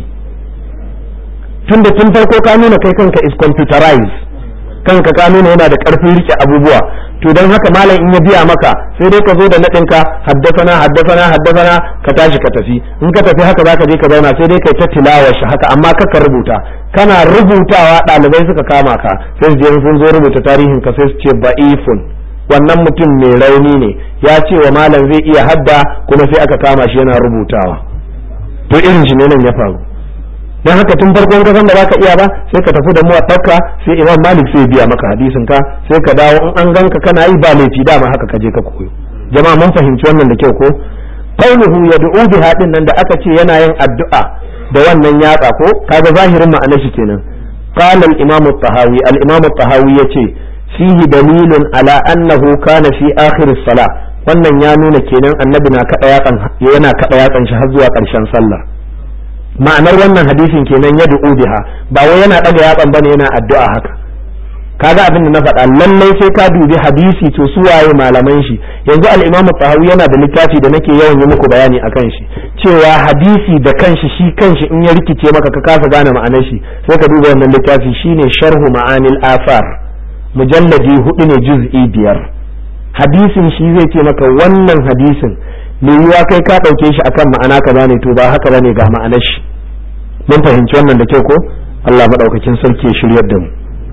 [SPEAKER 1] tunda tun farko ka nuna kai kanka is computerized kanka ka nuna yana da karfin rike abubuwa to don haka malam in ya biya maka sai dai ka zo da naɗinka haddasana haddasana haddasana ka tashi ka tafi in ka tafi haka zaka je ka zauna sai dai kai ta tilawa shi haka amma kaka rubuta kana rubutawa ɗalibai suka kama ka sai su je sun zo rubuta tarihin ka sai su ce ba'ifun wannan mutum mai rauni ne ya ce wa malam zai iya hadda kuma sai aka kama shi yana rubutawa to irin shi ne nan ya faru dan haka tun farkon ka san da baka iya ba sai ka tafi da muwaffaka sai imam malik sai biya maka hadisin ka sai ka dawo in an ganka kana yi ba laifi dama haka ka je ka koyo jama'a mun fahimci wannan da kyau ko qauluhu yad'u bi hadin nan da aka ce yana yin addu'a da wannan yatsa ko kaga zahirin ma'anar shi kenan qala al-imam at-tahawi al-imam at-tahawi yace fihi dalilun ala annahu kana fi akhir as-salah wannan ya nuna kenan annabi na kada yatsan yana kada yatsan shi har zuwa karshen sallah ma'anar wannan hadisin kenan ya du'u biha ba wai yana daga yatsan bane yana addu'a haka kaga abin da na faɗa lallai sai ka dubi hadisi to su waye malaman shi yanzu al-Imam Tahawi yana da littafi da nake yawan yi muku bayani akan shi cewa hadisi da kanshi shi kanshi in ya rikice maka ka kasa gane ma'anar shi sai ka duba wannan littafi shine sharhu ma'anil afar mujalladi hudu ne juz'i biyar hadisin shi zai ce maka wannan hadisin me yiwa kai ka ɗauke shi akan ma'ana kaza ne to ba haka bane ga ma'anar shi mun fahimci wannan da kyau ko Allah madaukakin sarki ya shiryar da mu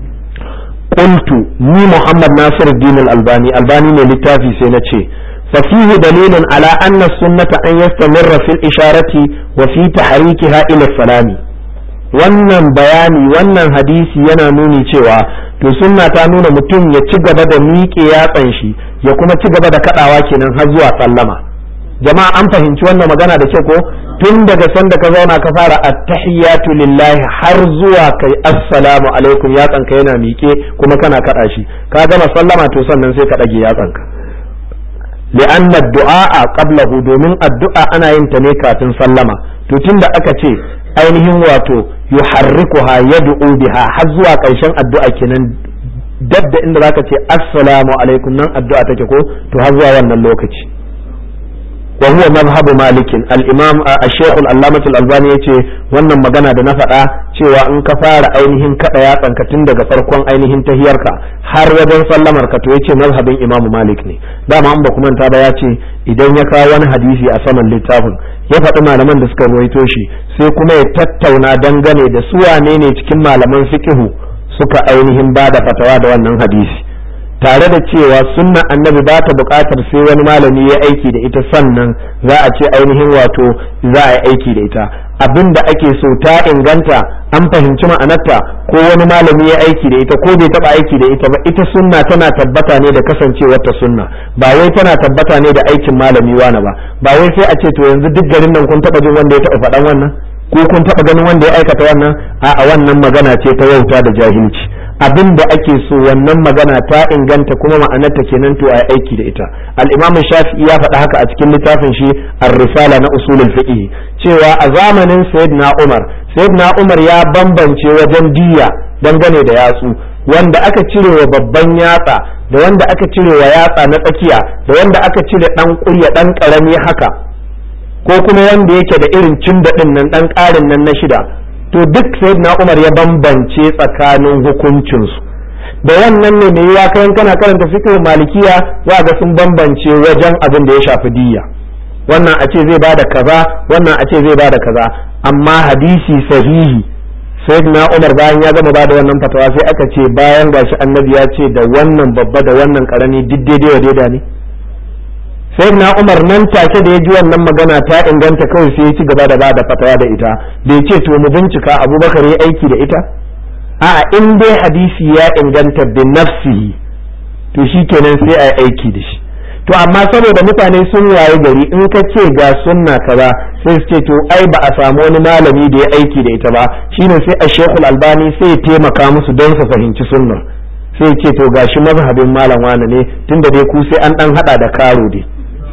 [SPEAKER 1] قلت ني محمد ناصر الدين الألباني ألباني من للتافي سينتشي ففيه دليل على أن السنة أن يستمر في الإشارة وفي تحريكها إلى السلام wannan bayani wannan hadisi yana nuni cewa to sunna ta nuna mutum ya ci gaba da miƙe yatsan shi ya kuma ci gaba da kaɗawa kenan har zuwa sallama jama'a an fahimci wannan magana da kyau ko tun daga sanda ka zauna ka fara attahiyatu lillahi har zuwa kai assalamu alaikum yatsanka yana miƙe kuma kana kaɗa shi ka gama sallama to sannan sai ka ɗage yatsanka li'anna du'a qablahu domin addu'a ana yin ta ne kafin sallama to tunda aka ce ainihin wato yuharrikuha yad'u biha har zuwa ƙarshen addu'a kenan dab da inda zaka ce assalamu alaikum nan addu'a take ko to har zuwa wannan lokaci وهو مذهب مالك الامام الشيخ العلامة الألباني yace wannan magana da na faɗa cewa in ka fara ainihin kada yatsanka tun daga farkon ainihin tahiyarka har wajen sallamar ka to yace mazhabin imamu malik ne dama an ba kuma ta ba yace idan ya kawo wani hadisi a saman littafin ya faɗi malaman da suka ruwaito shi sai kuma ya tattauna dangane da su wane ne cikin malaman fiqhu suka ainihin ba da fatawa da wannan hadisi tare da cewa sunna annabi ba ta buƙatar sai wani malami ya aiki da ita sannan za a ce ainihin wato za a yi aiki da ita abin da ake so ta inganta an fahimci ma'anarta ko wani malami ya aiki da ita ko bai taɓa aiki da ita ba ita sunna tana tabbata ne da kasancewar ta sunna ba wai tana tabbata ne da aikin malami wani ba ba wai sai a ce to yanzu duk garin nan kun taɓa jin wanda ya taɓa faɗan wannan ko kun taɓa ganin wanda ya aikata wannan a'a wannan magana ce ta wauta da jahilci abin da ake so wannan magana ta inganta kuma ma'anarta kenan to a aiki da ita al-imam shafi'i ya faɗa haka a cikin littafin shi ar-risala na usulul fiqh cewa a zamanin sayyidina umar sayyidina umar ya bambance wajen diya dangane da yatsu wanda aka cire wa babban yatsa da wanda aka cire wa yatsa na tsakiya da wanda aka cire dan kurya dan karami haka ko kuma wanda yake da irin cin daɗin nan dan ƙarin nan na shida to duk sayyidina Umar ya bambance tsakanin hukuncinsu da wannan ne mai ya kayan kana karanta fiqh malikiya za ga sun bambance wajen abin da ya shafi diyya wannan a ce zai bada kaza wannan a ce zai bada kaza amma hadisi sahihi sayyidina Umar bayan ya gama bada wannan fatawa sai aka ce bayan gashi annabi ya ce da wannan babba da wannan karami duk daidai wa daida ne sai na umar nan take da ya ji wannan magana ta inganta kawai sai ya ci gaba da bada fatawa da ita bai ce to mu bincika abubakar ya aiki da ita a'a in dai hadisi ya inganta bin nafsihi to shi kenan sai a yi aiki da shi to amma saboda mutane sun waye gari in ka ce ga sunna kaza sai su ce to ai ba a samu wani malami da ya aiki da ita ba shine sai a shekul albani sai ya taimaka musu don su fahimci sunnar sai ce to gashi mazhabin malam wane ne tunda dai ku sai an dan hada da karo dai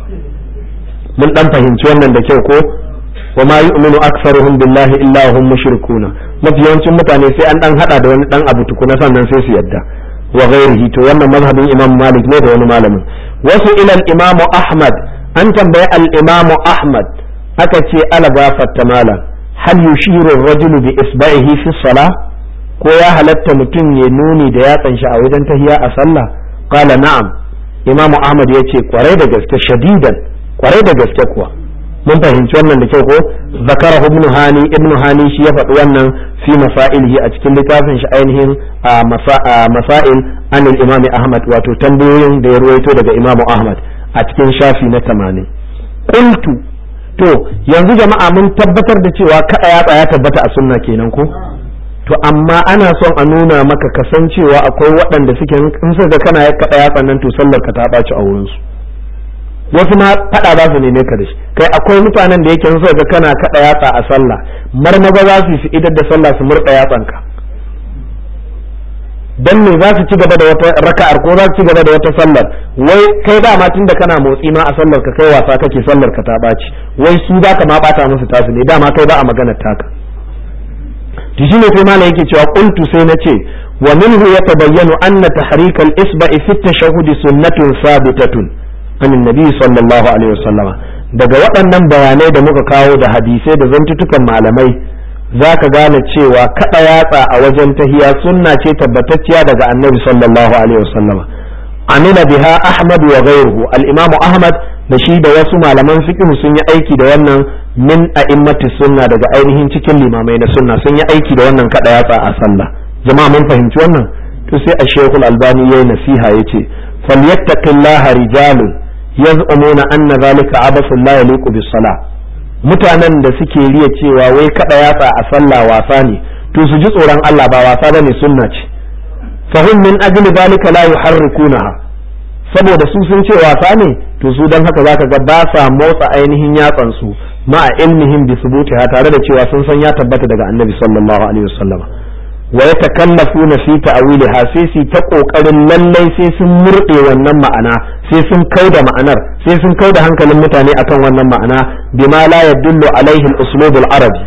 [SPEAKER 1] mun dan fahimci wannan da kyau ko wa ma yu'minu aktsaruhum billahi illa hum mushrikuna mafi yawancin mutane sai an dan hada da wani dan abu tukuna sannan sai su yadda wa ghairihi to wannan mazhabin imam malik ne da wani malamin wasu ila al-imam ahmad an tambayi al-imam ahmad aka ce ala gafatta malam hal yushiru ar-rajulu bi isba'ihi fi salah ko ya halatta mutum ya nuni da yatsan shi a wajen tahiya a sallah qala na'am imam ahmad yace kwarai da gaske shadidan kwarai da gaske kuwa mun fahimci wannan da kyau ko zakara ibnu hani ibnu hani shi ya faɗi wannan fi masailihi a cikin littafin shi ainihin masail an imami ahmad wato tambayoyin da ya ruwaito daga imamu ahmad a cikin shafi na tamanin qultu to yanzu jama'a mun tabbatar da cewa kada yatsa ya tabbata a sunna kenan ko to amma ana son a nuna maka kasancewa akwai waɗanda suke in suka kana kada yatsa nan to sallar ka ta ɓaci a wurinsu wasu ma fada za su neme ka da shi kai akwai mutanen da yake in suka ga kana kada yatsa a sallah marmaza za su fi idar da sallah su murda yatsan ka dan me za su ci gaba da wata raka'ar ko za su ci gaba da wata sallar wai kai ba ma tunda kana motsi ma a sallar ka kai wasa kake sallar ka ta baci wai su za ka ma bata musu tasu ne dama kai ba a maganar taka to shine sai malam yake cewa qultu sai na ce wa minhu yatabayyanu anna tahrik al-isba'i fi at-tashahhud sunnatun sabitatun an annabi sallallahu alaihi wasallam daga waɗannan bayanai da muka kawo da hadisai da zantutukan malamai za ka gane cewa kaɗa yatsa a wajen tahiya sunna ce tabbatacciya daga annabi sallallahu alaihi wasallam amila biha ahmad wa ghayruhu al-imamu ahmad da shi da wasu malaman fiqh sun yi aiki da wannan min a'immati sunna daga ainihin cikin limamai na sunna sun yi aiki da wannan kaɗa yatsa a sallah jama'a mun fahimci wannan to sai a shekul albani yayi nasiha yace falyattaqillaha rijalun yaz'umuna anna zalika abasu la yaliqu bis salah mutanen da suke riya cewa wai kada yatsa a sallah wasa ne to su ji tsoron Allah ba wasa bane sunna ce fahim min ajli zalika la yuharrikunaha saboda su sun ce wasa ne to su dan haka zaka ga ba sa motsa ainihin yatsan su ma ilmihim bi subutiha tare da cewa sun san ya tabbata daga annabi sallallahu alaihi wasallam wa yatakallafuna fi ta'wiliha sai su ta kokarin lallai sai sun murde wannan ma'ana sai sun kauda ma'anar sai sun kauda hankalin mutane akan wannan ma'ana bima la yadullu alaihi al-uslub al-arabi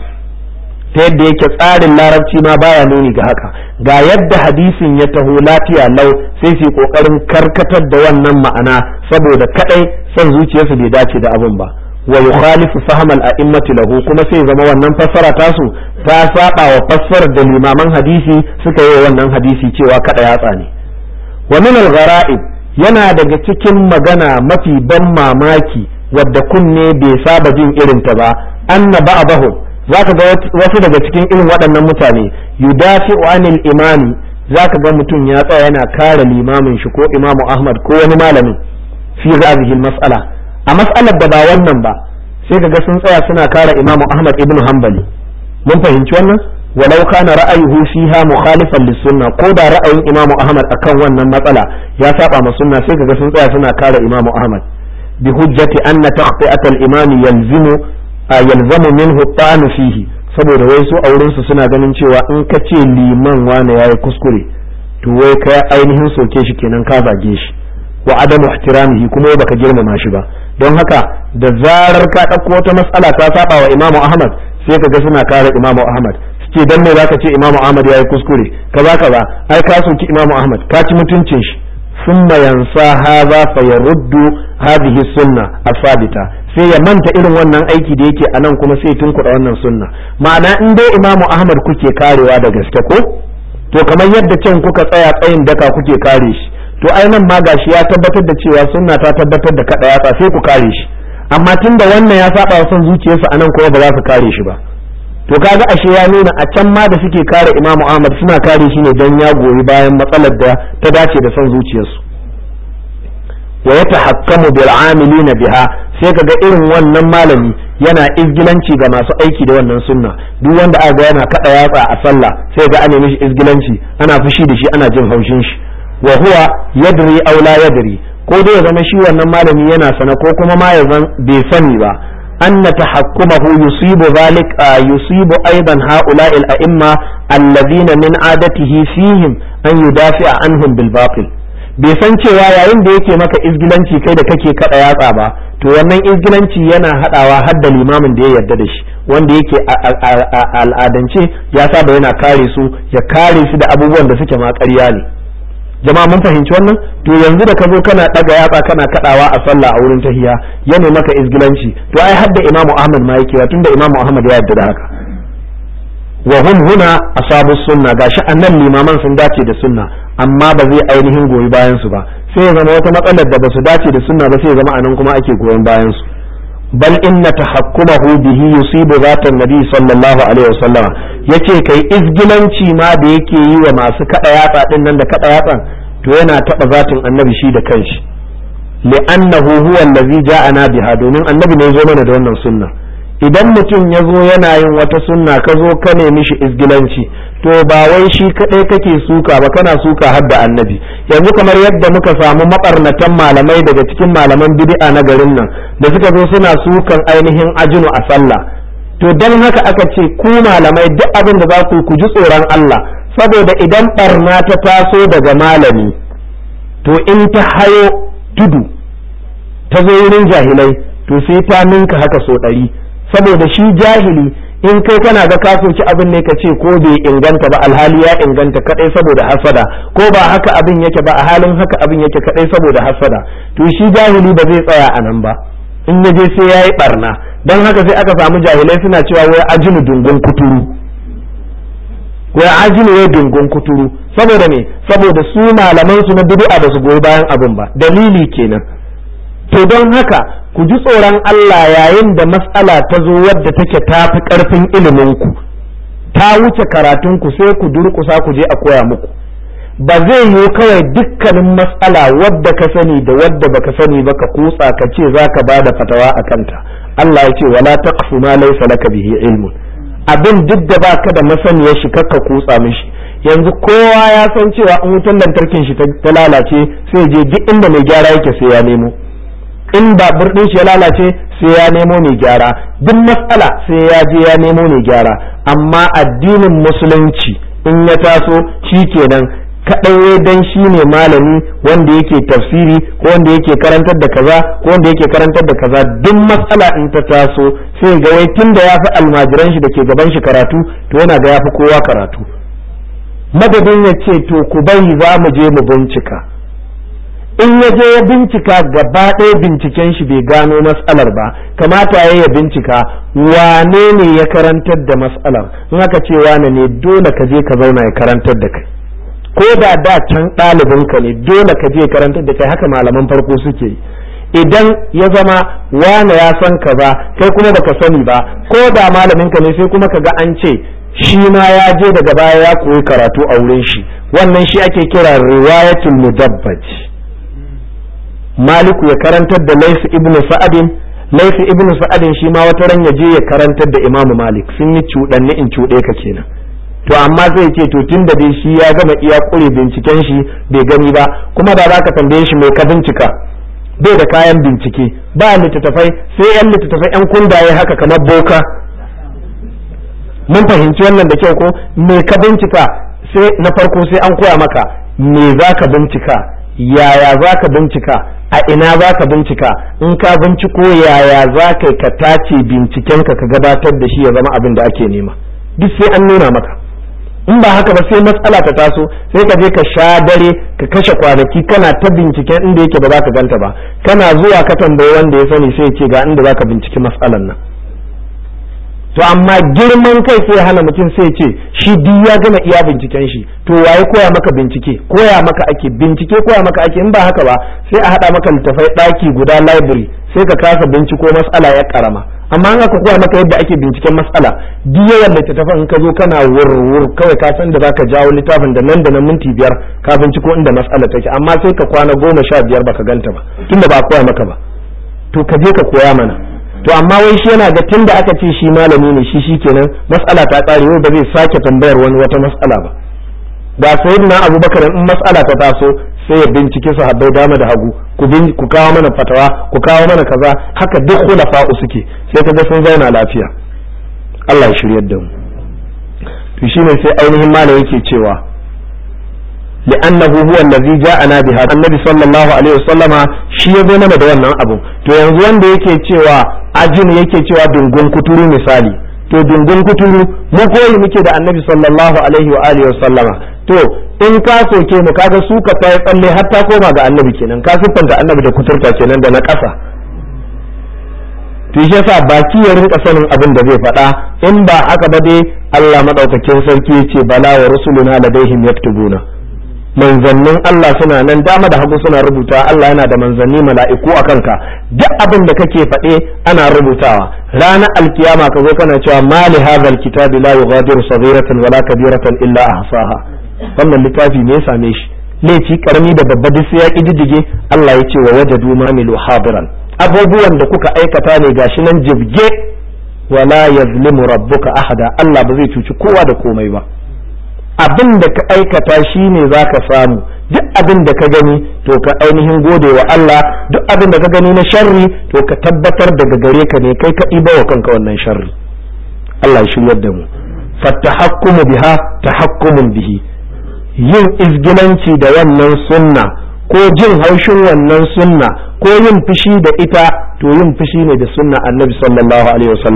[SPEAKER 1] ta yadda yake tsarin larabci ma baya nuni ga haka ga yadda hadisin ya taho lafiya lau sai su kokarin karkatar da wannan ma'ana saboda kadai son zuciyarsu bai dace da abin ba wa yukhalifu fahm al-a'immati lahu kuma sai zama wannan fassara tasu ta saba wa fassarar da limaman hadisi suka yi wannan hadisi cewa kada yatsa ne wa min al-gharaib yana daga cikin magana mafi ban mamaki wadda kunne bai saba jin irin ta ba anna ba'dahu zaka ga wasu daga cikin irin waɗannan mutane yudafi'u anil imami zaka ga mutum ya tsaya yana kare limamin shi ko imamu ahmad ko wani malamin fi hadhihi al-mas'ala a mas'alar da ba wannan ba sai kaga sun tsaya suna kare imamu ahmad ibn hanbali mun fahimci wannan walau kana ra'ayuhu fiha mukhalifan lis-sunna ko da ra'ayin imamu ahmad akan wannan matsala ya saba ma sunna sai kaga sun tsaya suna kare imamu ahmad bi hujjati anna taqti'at al-imam yalzimu yalzamu minhu at fihi saboda wai su auren su suna ganin cewa in ka ce liman wane yayi kuskure to wai ka ainihin soke shi kenan ka zage shi wa adamu ihtiramihi kuma baka girmama shi ba don haka da zarar ka ɗauko wata matsala ta saba wa imamu ahmad sai ka ga suna kare imamu ahmad suke dan me zaka ce imamu ahmad yayi kuskure kaza kaza ai ka soki imamu ahmad ka ci mutuncin shi thumma yansa hadha fa yaruddu hadhihi sunna asabita sai ya manta irin wannan aiki da yake anan kuma sai tunkuɗa wannan sunna ma'ana in dai imamu ahmad kuke karewa da gaske ko to kamar yadda can kuka tsaya tsayin daka kuke kare shi to ai nan ma gashi ya tabbatar da cewa sunna ta tabbatar da kada yatsa sai ku kare shi amma tunda wannan ya saba wa son zuciyarsa anan kuma ba za su kare shi ba to kaga ashe ya nuna a can ma da suke kare Imam Ahmad suna kare shi ne dan ya goyi bayan matsalar da ta dace da son zuciyarsu wa yatahakkamu bil amilina biha sai kaga irin wannan malami yana izgilanci ga masu aiki da wannan sunna duk wanda aka ga yana kada yatsa a sallah sai ga ana mishi izgilanci ana fushi da shi ana jin haushin shi wa huwa yadri aw la yadri ko dai ya zama shi wannan malami yana sana ko kuma ma ya zan bai sani ba anna tahakkumahu yusibu zalik yusibu aidan haula'i al-a'imma alladhina min adatihi fihim an yudafi'a anhum bil batil bai san cewa yayin da yake maka izgilanci kai da kake kada yatsa ba to wannan izgilanci yana hadawa har da limamin da ya yarda da shi wanda yake al'adance ya saba yana kare su ya kare su da abubuwan da suke ma ƙarya ne jama'a mun fahimci wannan to yanzu da ka zo kana daga yatsa kana kadawa a sallah a wurin tahiya ya ne maka izgilanci to ai hadda imamu ahmad ma yake tunda imamu ahmad ya yarda da haka wa hum huna asabu sunna gashi annan limaman sun dace da sunna amma ba zai ainihin goyi bayan su ba sai ya zama wata matsalar da ba su dace da sunna ba sai ya zama anan kuma ake goyon bayan su bal inna tahakkumahu bihi yusibu zatan nabi sallallahu alaihi wasallam yace kai izgilanci ma da yake yi wa masu kada yatsa din nan da kada yatsan to yana taba zatin annabi shi da kanshi li'annahu huwa allazi ja'ana biha domin annabi ne ya zo mana da wannan sunna idan mutum ya zo yana yin wata sunna ka zo ka nemi shi izgilanci to ba wai shi kadai kake suka ba kana suka har da annabi yanzu kamar yadda muka samu mabarnatan malamai daga cikin malaman bid'a na garin nan da suka zo suna sukan ainihin ajinu a sallah to dan haka aka ce ku malamai duk abin da za ku ku ji tsoron Allah saboda idan barna ta taso daga malami to in ta hayo tudu ta zo wurin jahilai to sai ta ninka haka so ɗari saboda shi jahili in kai kana ga ka soki abin ne ka ce ko bai inganta ba alhali ya inganta kadai saboda hasada ko ba haka abin yake ba a halin haka abin yake kadai saboda hasada to shi jahili ba zai tsaya a nan ba in ya je sai yayi barna don haka sai aka samu jahilai suna cewa wai ajinu dungun kuturu wai ajinu wai dungun kuturu saboda me saboda su malaman su na bid'a ba su goyi bayan abin ba dalili kenan to don haka ku ji tsoron Allah yayin da mas'ala ta zo wadda take tafi karfin iliminku ta wuce karatunku sai ku durƙusa ku je a koya muku ba zai yiwu kawai dukkanin mas'ala wadda ka sani da wadda baka sani ba ka kutsa ka ce za ka ba da fatawa a kanta Allah ya ce wala taqfu ma laysa laka bihi ilmun abin duk da baka da masaniyar shi kakka kutsa mishi yanzu kowa ya san cewa in wutar lantarkin shi ta lalace sai je duk inda mai gyara yake sai ya nemo in babur din shi ya lalace sai ya nemo mai gyara duk matsala sai ya je ya nemo mai gyara amma addinin musulunci in ya taso shi kenan kaɗai dan shi ne malami wanda yake tafsiri ko wanda yake karantar da kaza ko wanda yake karantar da kaza duk matsala in ta taso sai ga wai tun da ya fi almajiran shi da ke gaban shi karatu to yana ga ya fi kowa karatu madadin ya ce to ku bari za mu je mu bincika in ya je ya bincika gaba ɗaya binciken shi bai gano matsalar ba kamata ya ya bincika wane ne ya karantar da matsalar in aka ce wane ne dole ka je ka zauna ya karantar da kai ko da da can ɗalibinka ne dole ka je karantar da kai haka malaman farko suke yi idan ya zama wane ya san ka ba kai kuma baka sani ba ko da malaminka ne sai kuma ka ga an ce shi ma ya je daga baya ya koyi karatu a wurin shi wannan shi ake kira riwayatul mudabbaj maliku ya karantar da laifi ibnu sa'adin laifi ibnu sa'adin shi ma wata ran ya je ya karantar da imamu malik sun yi cuɗanni in cuɗe ka kenan to amma zai ce to tun da dai shi ya gama iya ƙure binciken shi bai gani ba kuma da za ka tambaye shi mai ka bincika bai da kayan bincike ba littattafai sai yan littattafai yan kundaye haka kamar boka mun fahimci wannan da kyau ko me ka bincika sai na farko sai an koya maka me za ka bincika yaya za ka bincika a ina za ka bincika in ka binciko yaya za ka ka tace bincikenka ka gabatar da shi ya zama abin da ake nema duk sai an nuna maka in ba haka ba sai matsala ta taso sai ka je ka sha dare ka kashe kwanaki kana ta binciken inda yake ba za ka ganta ba kana zuwa ka tambayi wanda ya sani sai ce ga inda za ka binciki matsalan nan to amma girman kai sai hana mutum sai ce shi duk ya gama iya binciken shi to waye koya maka bincike koya maka ake bincike koya maka ake in ba haka ba sai a hada maka littafai daki guda library sai ka kasa binciko matsala ya karama amma an aka koya maka yadda ake binciken matsala duk yawan littattafan in ka zo kana wurwur kawai ka san da zaka jawo littafin da nan da nan minti biyar ka binciko inda matsala take amma sai ka kwana goma sha biyar baka ganta ba tunda ba a koya maka ba to ka je ka koya mana to amma wai shi yana ga tunda aka ce shi malami ne shi shikenan mas'ala ta tsare wai ba zai sake tambayar wani wata mas'ala ba ga sayyidina abubakar in mas'ala ta taso sai ya bincike su habbai dama da hagu ku ku kawo mana fatawa ku kawo mana kaza haka duk khulafa'u suke sai kaga sun zauna lafiya Allah ya shiryar da mu to shine sai ainihin malam yake cewa لأنه هو الذي جاءنا بها النبي صلى الله عليه وسلم shi ya zo mana da wannan abu to yanzu wanda yake cewa ajin yake cewa dungun kuturu misali to dungun kuturu mu koyi muke da annabi sallallahu alaihi wa alihi wasallama to in ka soke mu kaga su ka ta tsalle har ta koma ga annabi kenan ka siffanta annabi da kuturta kenan da na ƙasa to shi yasa baki ya rinka sanin abin da zai faɗa in ba haka ba dai Allah madaukakin sarki yace bala wa rusuluna ladaihim yaktubuna manzannin Allah suna nan dama da hagu suna rubuta Allah yana da manzanni mala'iku a kanka duk abin da kake faɗe ana rubutawa ranar alkiyama ka zo kana cewa mali hadhal kitabi la yughadiru saghiratan wala kabiratan illa ahsaha wannan littafi me ya same shi laifi karami da babba duk sai ya kididdige Allah ya ce wa wajadu ma milu hadiran abubuwan da kuka aikata ne gashi nan jibge wala yazlimu rabbuka ahada Allah ba zai cuci kowa da komai ba abin da ka aikata shi ne za ka samu duk abin da ka gani to ka ainihin gode wa Allah duk abin da ka gani na sharri to ka tabbatar daga gare ka ne kai ka ɗiba wa kanka wannan sharri Allah ya shiryar da mu fattahakkumu biha tahakkumun bihi yin izgilanci da wannan sunna ko jin haushin wannan sunna ko yin fushi da ita to yin fushi ne da sunna annabi sallallahu alaihi wasallam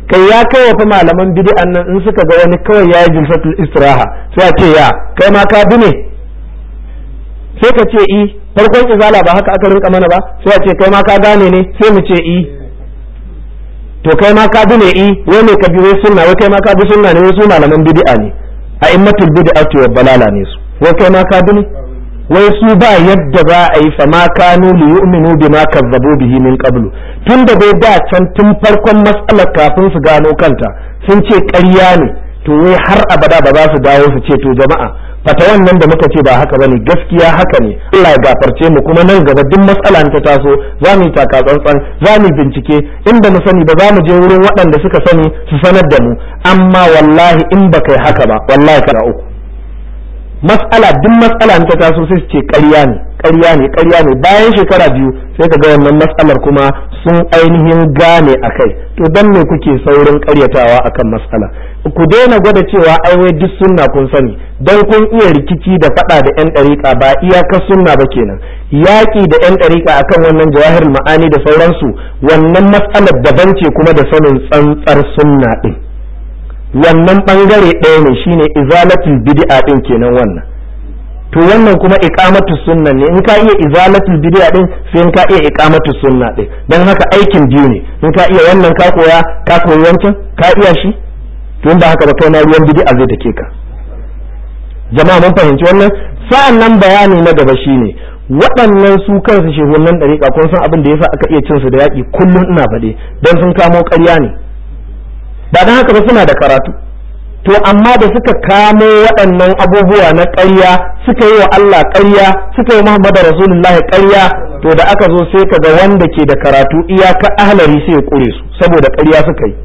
[SPEAKER 1] kai ya kai wa fa malaman bid'an nan in suka ga wani kawai ya yi jilsatul istiraha sai a ce ya kai ma ka bi ne sai ka ce i farkon izala ba haka aka rinka mana ba sai a ce kai ma ka gane ne sai mu ce i to kai ma ka bi ne i wai ne ka bi wai sunna wai kai ma ka bi sunna ne wai su malaman bid'a ne a immatul bid'ati wa balala ne su wai kai ma ka bi ne wai su ba yadda za a yi fama kanu li yu'minu bima kazzabu bihi min qablu tun da dai da can tun farkon matsalar kafin su gano kanta sun ce ƙarya ne to wai har abada ba za su dawo su ce to jama'a fata wannan da muka ce ba haka bane gaskiya haka ne Allah ya gafarce mu kuma nan gaba duk matsala ta taso za mu yi taka tsantsan za mu bincike in ba mu sani ba za mu je wurin waɗanda suka sani su sanar da mu amma wallahi in ba kai haka ba wallahi kana uku mas'ala duk mas'ala ta taso sai su ce ƙarya ne ƙarya ne ƙarya ne bayan shekara biyu sai ka ga wannan mas'alar kuma sun ainihin gane a kai to dan me kuke saurin ƙaryatawa akan mas'ala ku daina gwada cewa ai wai duk sunna kun sani dan kun iya rikici da faɗa da yan ɗariƙa ba iyakar sunna ba kenan yaƙi da yan ɗariƙa akan wannan jawahir ma'ani da sauransu wannan mas'alar daban ce kuma da sanin tsantsar sunna ɗin wannan bangare ɗaya ne shine izalatul bid'a din kenan wannan to wannan kuma iqamatu sunna ne in ka iya izalatul bid'a din sai in ka iya iqamatu sunna din dan haka aikin biyu ne in ka iya wannan ka koya ka koyi wancan ka iya shi to in ba haka ba kai na ruwan bid'a zai take ka jama'a mun fahimci wannan sa'an nan bayani na gaba shine waɗannan su kansu shehunan ɗariƙa kun san abin da yasa aka iya cin su da yaƙi kullum ina faɗe dan sun kamo ƙarya ne ba don haka ba suna da karatu to amma da suka kamo waɗannan abubuwa na ƙarya suka yi wa Allah ƙarya suka yi Muhammadu Rasulullahi ƙarya to da aka zo sai kaga wanda ke da karatu iyaka ahlari sai ya ƙure su saboda ƙarya suka yi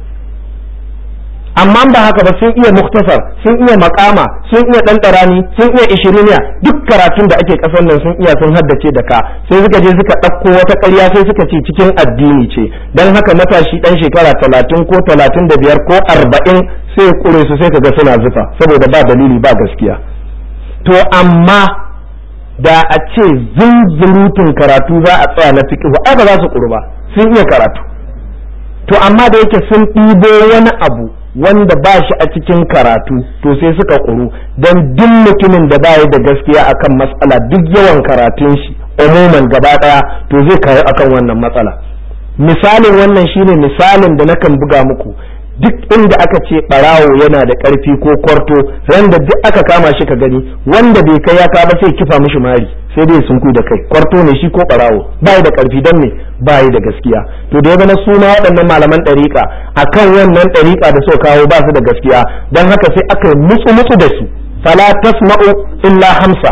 [SPEAKER 1] amma ba haka ba sun iya muktasar sun iya makama sun iya ɗanɗarani sun iya ishiriniya duk karatun da ake ƙasar nan sun iya sun haddace da ka sai suka je suka ɗauko wata ƙarya sai suka ce cikin addini ce don haka matashi ɗan shekara talatin ko talatin da biyar ko arba'in sai ƙure su sai kaga suna zufa saboda ba dalili ba gaskiya to amma da a ce zunzurutun karatu za a tsaya na fiƙihu ai ba za su ƙuru ba sun iya karatu to amma da yake sun ɗibo wani abu wanda ba shi a cikin karatu to sai suka ƙuru don duk mutumin da baya da gaskiya akan matsala duk yawan karatun shi umuman gaba ɗaya to zai kawo akan wannan matsala misalin wannan shine misalin da nakan buga muku duk inda aka ce ɓarawo yana da ƙarfi ko kwarto ran da duk aka kama shi ka gani wanda bai kai ya ba sai kifa mishi mari sai dai sun da kai kwarto ne shi ko ɓarawo bai da ƙarfi don me bai da gaskiya to da ya zama suna waɗannan malaman ɗariƙa akan wannan ɗariƙa da suka kawo ba su da gaskiya don haka sai aka yi mutsu mutsu da su fala tasma'u illa hamsa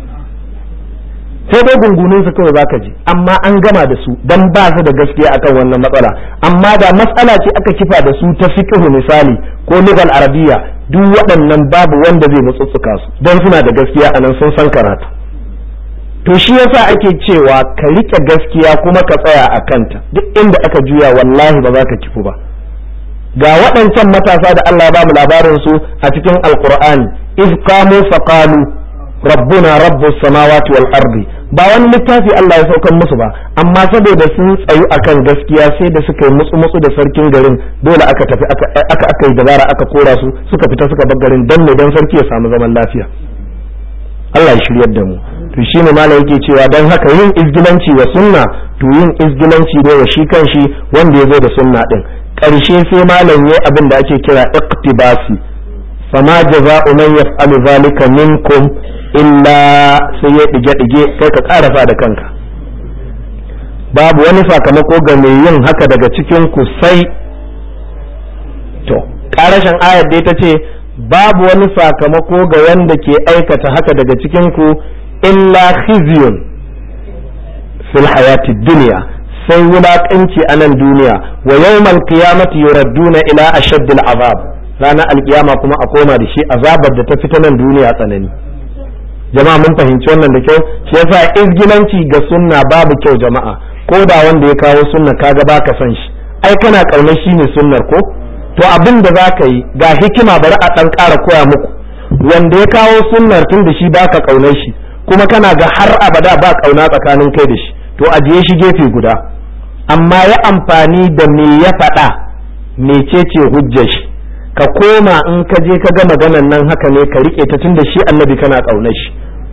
[SPEAKER 1] sai dai gungunin su kawai zaka ji amma an gama da su dan ba su da gaskiya akan wannan matsala amma da matsala ce aka kifa da su ta fiqh misali ko lugal arabiya duk waɗannan babu wanda zai mutsutsuka su dan suna da gaskiya anan sun san karatu to shi yasa ake cewa ka rike gaskiya kuma ka tsaya a kanta duk inda aka juya wallahi ba za ka kifu ba ga waɗancan matasa da Allah ya ba mu labarin su a cikin alqur'ani iz qamu faqalu rabbuna rabbus samawati wal ardi ba wani littafi Allah ya saukan musu ba amma saboda sun tsayu akan gaskiya sai da suka yi mutsu mutsu da sarkin garin dole aka tafi aka aka yi dabara aka kora su suka fita suka bar garin dan ne dan sarki ya samu zaman lafiya Allah ya shiryar da mu to shine malam yake cewa dan haka yin izgilanci wa sunna to yin izgilanci ne wa shi kanshi wanda ya zo da sunna din karshe sai malam yayi abin da ake kira iqtibasi fama jaza'u man yaf'alu zalika minkum illa sai ya dige-dige kai ka karasa da kanka babu wani sakamako ga mai yin haka daga cikin ku sai to karashin ayar dai ta ce babu wani sakamako ga wanda ke aikata haka daga cikin ku illa khizyun fil hayati dunya sai wulaƙanci a nan duniya wa yawmal qiyamati yuradduna ila ashaddil azab ranar alkiyama kuma a koma da shi azabar da ta fita nan duniya tsanani jama'a mun fahimci wannan da kyau shi yasa izgilanci ga sunna babu kyau jama'a ko da wanda ya kawo sunna kaga baka san shi ai kana kaunar shi ne sunnar ko to abin da za ka yi ga hikima bari a ɗan ƙara koya muku wanda ya kawo sunnar tun da shi baka kaunar shi kuma kana ga har abada ba kauna tsakanin kai da shi to ajiye shi gefe guda amma ya amfani da me ya faɗa mecece hujjar shi ka koma in ka je ka ga maganan nan haka ne ka rike ta tunda shi annabi kana kaunar shi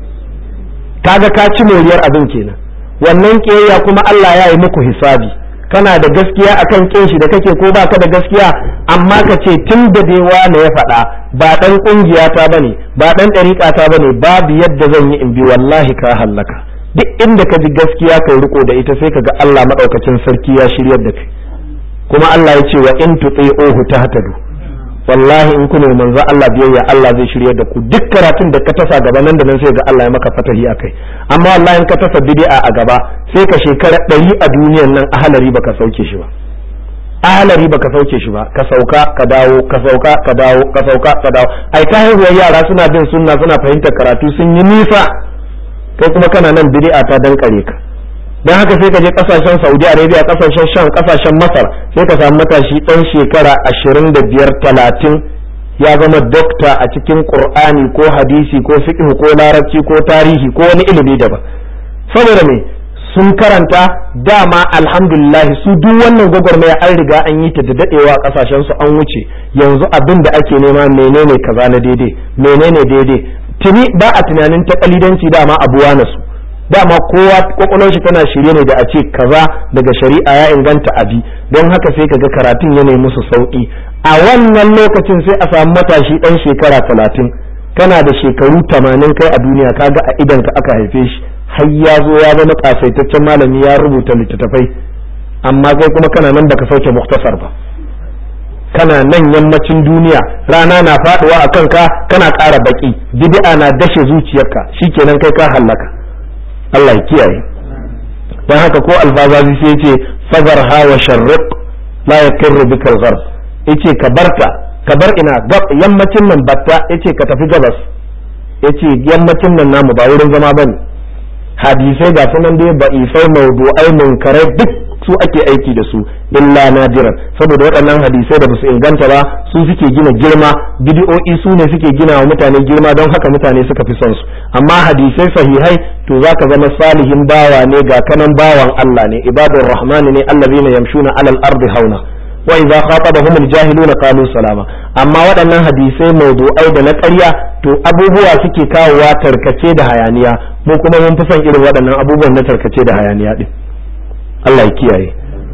[SPEAKER 1] kaga ka ci moriyar abin kenan wannan kiyayya kuma Allah ya yi muku hisabi kana da gaskiya akan kin shi da kake ko baka da gaskiya amma ka ce tun da dai wani ya faɗa ba dan kungiya ta bane ba dan dariƙa ta bane babu yadda zan yi in bi wallahi ka hallaka duk inda ka ji gaskiya kai riko da ita sai ka ga Allah madaukakin sarki ya shiryar da kai kuma Allah ya ce wa in tuti'uhu tahtadu wallahi in kuna manzo Allah biyayya Allah zai shiryar da ku duk karatun da ka tasa gaba nan da nan sai ga Allah ya maka fatahi akai amma wallahi in ka tasa bid'a a gaba sai ka shekara ɗari a duniyan nan ahalari baka sauke shi ba ahalari baka sauke shi ba ka sauka ka dawo ka sauka ka dawo ka sauka ka dawo ai ta haihuwar yara suna bin sunna suna fahimtar karatu sun yi nisa kai kuma kana nan bid'a ta dankare ka dan haka sai ka je kasashen Saudi Arabia kasashen Sham kasashen Masar sai ka samu matashi dan shekara 25 30 ya zama dokta a cikin Qur'ani ko hadisi ko fiqh ko larabci ko tarihi ko wani ilimi daban saboda me sun karanta dama alhamdulillah su duk wannan gwagwarmaya an riga an yi ta da dadewa a kasashen su an wuce yanzu abin da ake nema menene kaza na daidai menene daidai tuni ba a tunanin ta kalidanci dama abuwa na su dama kowa kwakwalwar shi tana shirye ne da a ce kaza daga shari'a ya inganta abi don haka sai kaga karatun ya nemi musu sauki a wannan lokacin sai a samu matashi dan shekara talatin kana da shekaru tamanin kai a duniya kaga a idan ka aka haife shi har ya zo ya zama kasaitaccen malami ya rubuta littattafai amma kai kuma kana nan baka sauke muktasar ba kana nan yammacin duniya rana na faduwa a kanka kana ƙara baki bid'a na dashe zuciyarka shikenan kai ka hallaka Allah ya kiyaye dan haka ko alfazazi sai yace fazar ha wa sharriq la yakirru bika al-gharb yace ka barta ka bar ina yammacin nan batta yace ka tafi gabas yace yammacin nan namu ba wurin zama bane hadisai ga sunan dai ba'ifai mawdu'ai munkarai duk su ake aiki da su illa nadiran saboda waɗannan hadisai da basu inganta ba su suke gina girma bidi'o'i su ne suke gina wa mutane girma don haka mutane suka fi son su amma hadisai sahihai to zaka zama salihin bawa ne ga kanan bawan Allah ne ibadur rahmani ne allazina yamshuna alal ardi hauna wa idza khatabahum aljahiluna qalu salama amma waɗannan hadisai mawdu'ai da na ƙarya to abubuwa suke kawowa tarkace da hayaniya mu kuma mun fi son irin waɗannan abubuwan na tarkace da hayaniya din Allah ya kiyaye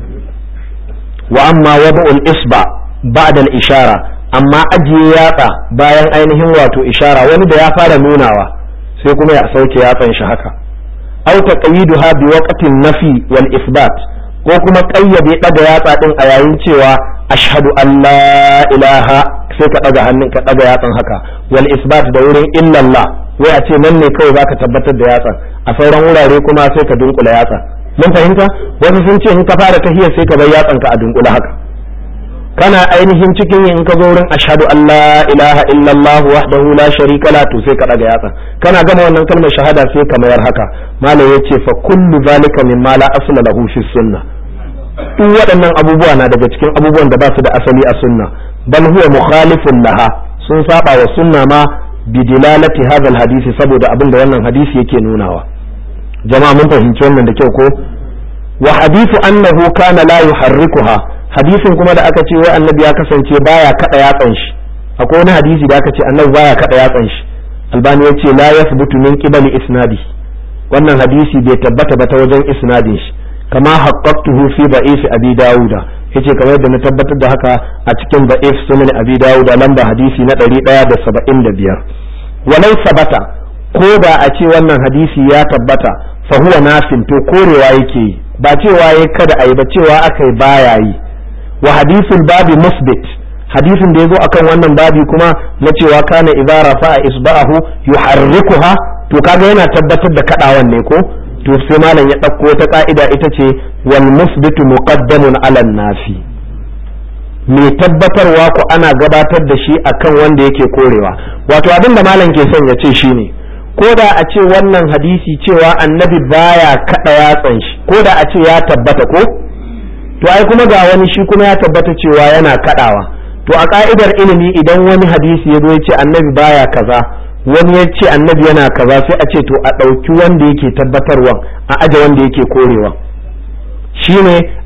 [SPEAKER 1] wa amma wada'ul isba ba'da al-ishara amma ajiye yatsa bayan ainihin wato ishara wani da ya fara nunawa sai kuma ya sauke yatsan shi haka aw taqyiduha bi waqtin nafi wal isbat ko kuma kayyade daga yatsa din a yayin cewa ashhadu an la ilaha sai ka daga hannun ka daga yatsan haka wal isbat da wurin illallah wai a ce nan ne kawai zaka tabbatar da yatsan a sauran wurare kuma sai ka dunkula yatsa mun fahimta wasu sun ce in ka fara tahiyar sai ka bar yatsan ka a dunkula haka kana ainihin cikin in ka zo wurin ashhadu an la ilaha illallah wahdahu la sharika la to sai ka daga yatsa kana gama wannan kalmar shahada sai ka mayar haka malam yace fa kullu zalika mimma la asla lahu fi sunnah duk waɗannan abubuwa na daga cikin abubuwan da ba su da asali a sunna bal huwa mukhalifun laha sun saba wa sunna ma bidilalati hadha hadisi saboda abin da wannan hadisi yake nunawa jama'a mun fahimci wannan da kyau ko wa hadithu annahu kana la yuharrikuha hadisin kuma da aka ce wai annabi ya kasance baya kada yatsan shi akwai wani hadisi da aka ce annabi baya kada yatsan shi albani ya ce la yathbutu min qibali isnadi wannan hadisi bai tabbata ba ta wajen isnadin shi kama haqqaqtuhu fi da'if abi dauda yace kamar yadda na tabbatar da haka a cikin da'if sunan abi dauda lamba hadisi na 175 walau sabata ko da a ce wannan hadisi ya tabbata fa huwa nafin to korewa yake yi ba cewa yayi kada ayi ba cewa akai baya yi wa hadisul babi musbit hadisin da yazo akan wannan babi kuma na cewa kana idza rafa'a isba'ahu yuharrikuha to kaga yana tabbatar da kadawan ne ko to sai malam ya ɗauko wata ka'ida ita ce wal musbitu muqaddamun ala nafi mai tabbatarwa ko ana gabatar da shi akan wanda yake korewa wato abin da malam ke son ya ce shine ko da a ce wannan hadisi cewa annabi baya kada yatsan shi ko da a ce ya tabbata ko to ai kuma ga wani shi kuma ya tabbata cewa yana kadawa to a ka'idar ilimi idan wani hadisi ya zo ya ce annabi baya kaza wani ya ce annabi yana kaza sai a ce to a ɗauki wanda yake tabbatarwa a aje wanda yake korewa shine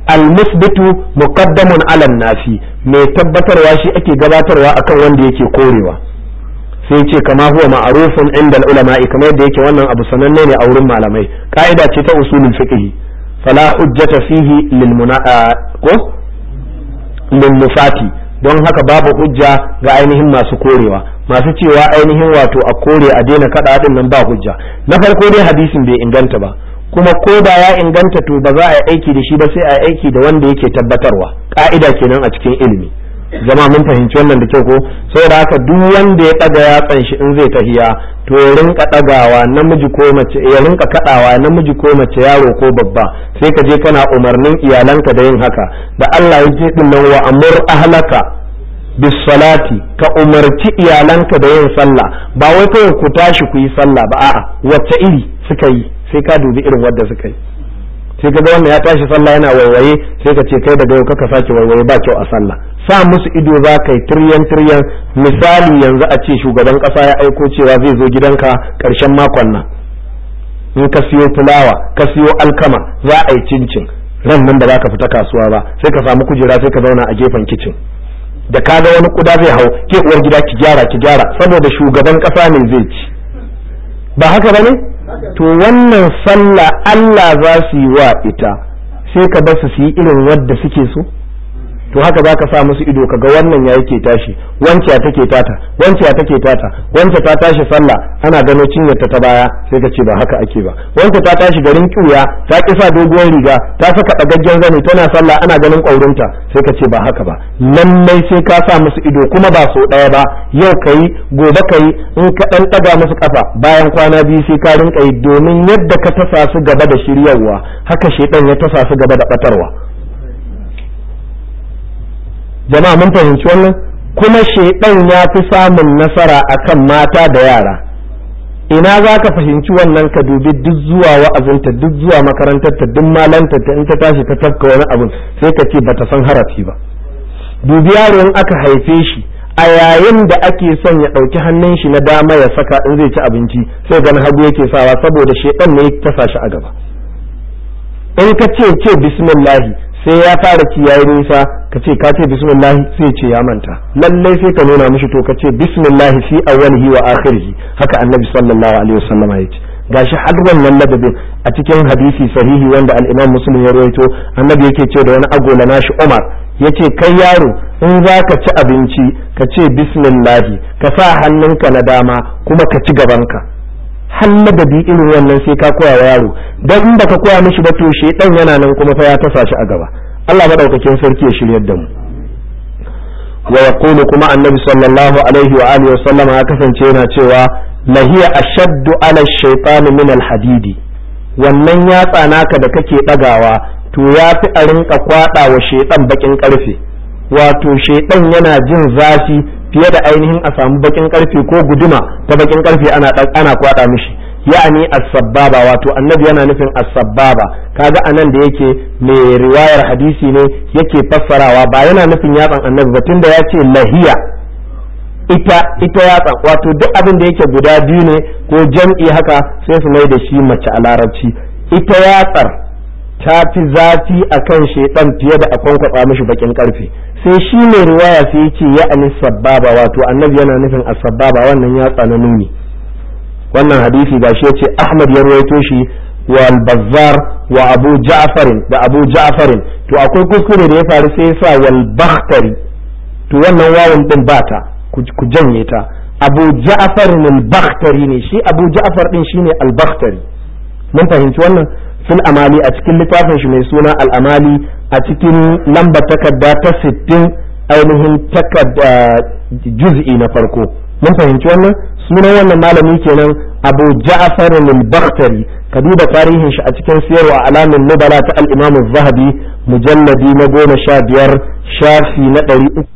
[SPEAKER 1] al-musbitu muqaddamun ala nafi mai tabbatarwa shi ake gabatarwa akan wanda yake korewa sai ce kama huwa ma'arufun inda ulama'i kamar yadda yake wannan abu sananne ne a wurin malamai ka'ida ce ta usulul fiqh fala hujjata fihi lil ko lil mufati don haka babu hujja ga ainihin masu korewa masu cewa ainihin wato a kore a daina kada din nan ba hujja na farko dai hadisin bai inganta ba kuma ko da ya inganta to ba za a yi aiki da shi ba sai a yi aiki da wanda yake tabbatarwa ka'ida kenan a cikin ilimi zama mun fahimci wannan da kyau ko saboda haka duk wanda ya daga yatsan shi in zai tahiya to ya rinka dagawa namiji ko mace ya rinka kadawa namiji ko mace yaro ko babba sai ka je kana umarnin iyalanka da yin haka da Allah ya ce din nan wa amur ahlaka bis salati ka umarci iyalanka da yin sallah ba wai kawai ku tashi ku yi sallah ba a'a wacce iri suka yi sai ka dubi irin wadda suka yi sai ka ga wannan ya tashi sallah yana waiwaye sai ka ce kai daga yau kaka sake waiwaye ba kyau a sallah sa musu ido za ka yi tiryan tiryan misali yanzu a ce shugaban kasa ya aiko cewa zai zo gidanka karshen makon nan in ka siyo fulawa ka siyo alkama za a yi cincin ran nan da ka fita kasuwa ba sai ka samu kujera sai ka zauna a gefen kicin da ka ga wani kuda zai hau ke uwar gida ki gyara ki gyara saboda shugaban kasa ne zai ci ba haka bane to wannan sallah Allah za su yi wa ita sai ka basu su yi irin wadda suke so to haka za ka sa musu ido ka ga wannan ya yake tashi wance ya take tata wance ya take tata wance ta tashi sallah ana gano cinyarta ta baya sai ka ce ba haka ake ba wance ta tashi garin kiuya ta kisa doguwar riga ta saka dagaggen zane tana sallah ana ganin ƙwaurinta sai ka ce ba haka ba lallai sai ka sa musu ido kuma ba sau ɗaya ba yau kayi gobe kayi in ka ɗan ɗaga musu ƙafa bayan kwana biyu sai ka rinka yi domin yadda ka tasa su gaba da shiryarwa haka shedan ya tasa su gaba da ɓatarwa jama'a mun fahimci wannan kuma shaidan ya fi samun nasara akan mata da yara ina za ka fahimci wannan ka dubi duk zuwa wa'azinta duk zuwa makarantarta duk malantarta in ta tashi ta tafka wani abin sai ka ce bata san harafi ba dubi yaro in aka haife shi a yayin da ake son ya ɗauki hannun shi na dama ya saka in zai ci abinci sai ganin hagu yake sawa saboda shaidan ne ya tasa shi a gaba in ka ce ce bismillahi sai ya fara ci yayi nisa ka ce ka ce bismillahi sai ce ya manta lallai sai ka nuna mishi to ka ce bismillahi fi awwalihi wa akhirihi haka annabi sallallahu alaihi wasallam ya ce gashi har wannan ladabin a cikin hadisi sahihi wanda al-Imam Muslim ya rawaito annabi yake ce da wani agola nashi Umar yace kai yaro in za ka ci abinci ka ce bismillahi ka sa hannunka na dama kuma ka ci gabanka har ladabi irin wannan sai ka koya wa yaro dan in baka koya mishi ba to shedan yana nan kuma fa ya tasa shi a gaba Allah madaukakin sarki ya shiryar da mu wa yaqulu kuma annabi sallallahu alaihi wa alihi wa sallama ya kasance yana cewa lahiya ashaddu ala shaytan min al-hadidi wannan yatsa naka da kake dagawa to yafi a rinka kwada wa shaytan bakin karfe wato shaytan yana jin zafi fiye da ainihin a samu bakin karfe ko guduma ta bakin karfe ana ana kwada mishi ya'ani as-sabbaba wato annabi yana nufin as-sabbaba kaga anan da yake mai riwayar hadisi ne yake fassarawa ba yana nufin yatsan annabi ba tunda ya ce lahiya ita ita yatsan wato duk abin da yake guda biyu ne ko jam'i haka sai su mai da shi mace a larabci ita yatsar ta fi zafi akan shedan fiye da a kwankwatsa mishi bakin karfe sai shi mai riwaya sai ya ce ya'ani sabbaba wato annabi yana nufin as-sabbaba wannan yatsa na nuni wannan hadisi gashi ya ce ahmad ya ruwaito shi wa al-bazzar wa abu ja'farin da abu ja'farin to akwai kuskure da ya faru sai ya sa wal bakhtari to wannan wawan din bata ku janye ta abu ja'farin al-bakhtari ne shi abu ja'far din shine al-bakhtari mun fahimci wannan fil amali a cikin littafin shi mai suna al-amali a cikin lambar takarda ta 60 ainihin takarda juz'i na farko mun fahimci wannan sunan wannan malami kenan abu ja'far al-bakhtari ka duba tarihin shi a cikin siyarwa alamin nubala ta al-imam az-zahabi mujalladi na goma sha biyar shafi na ɗari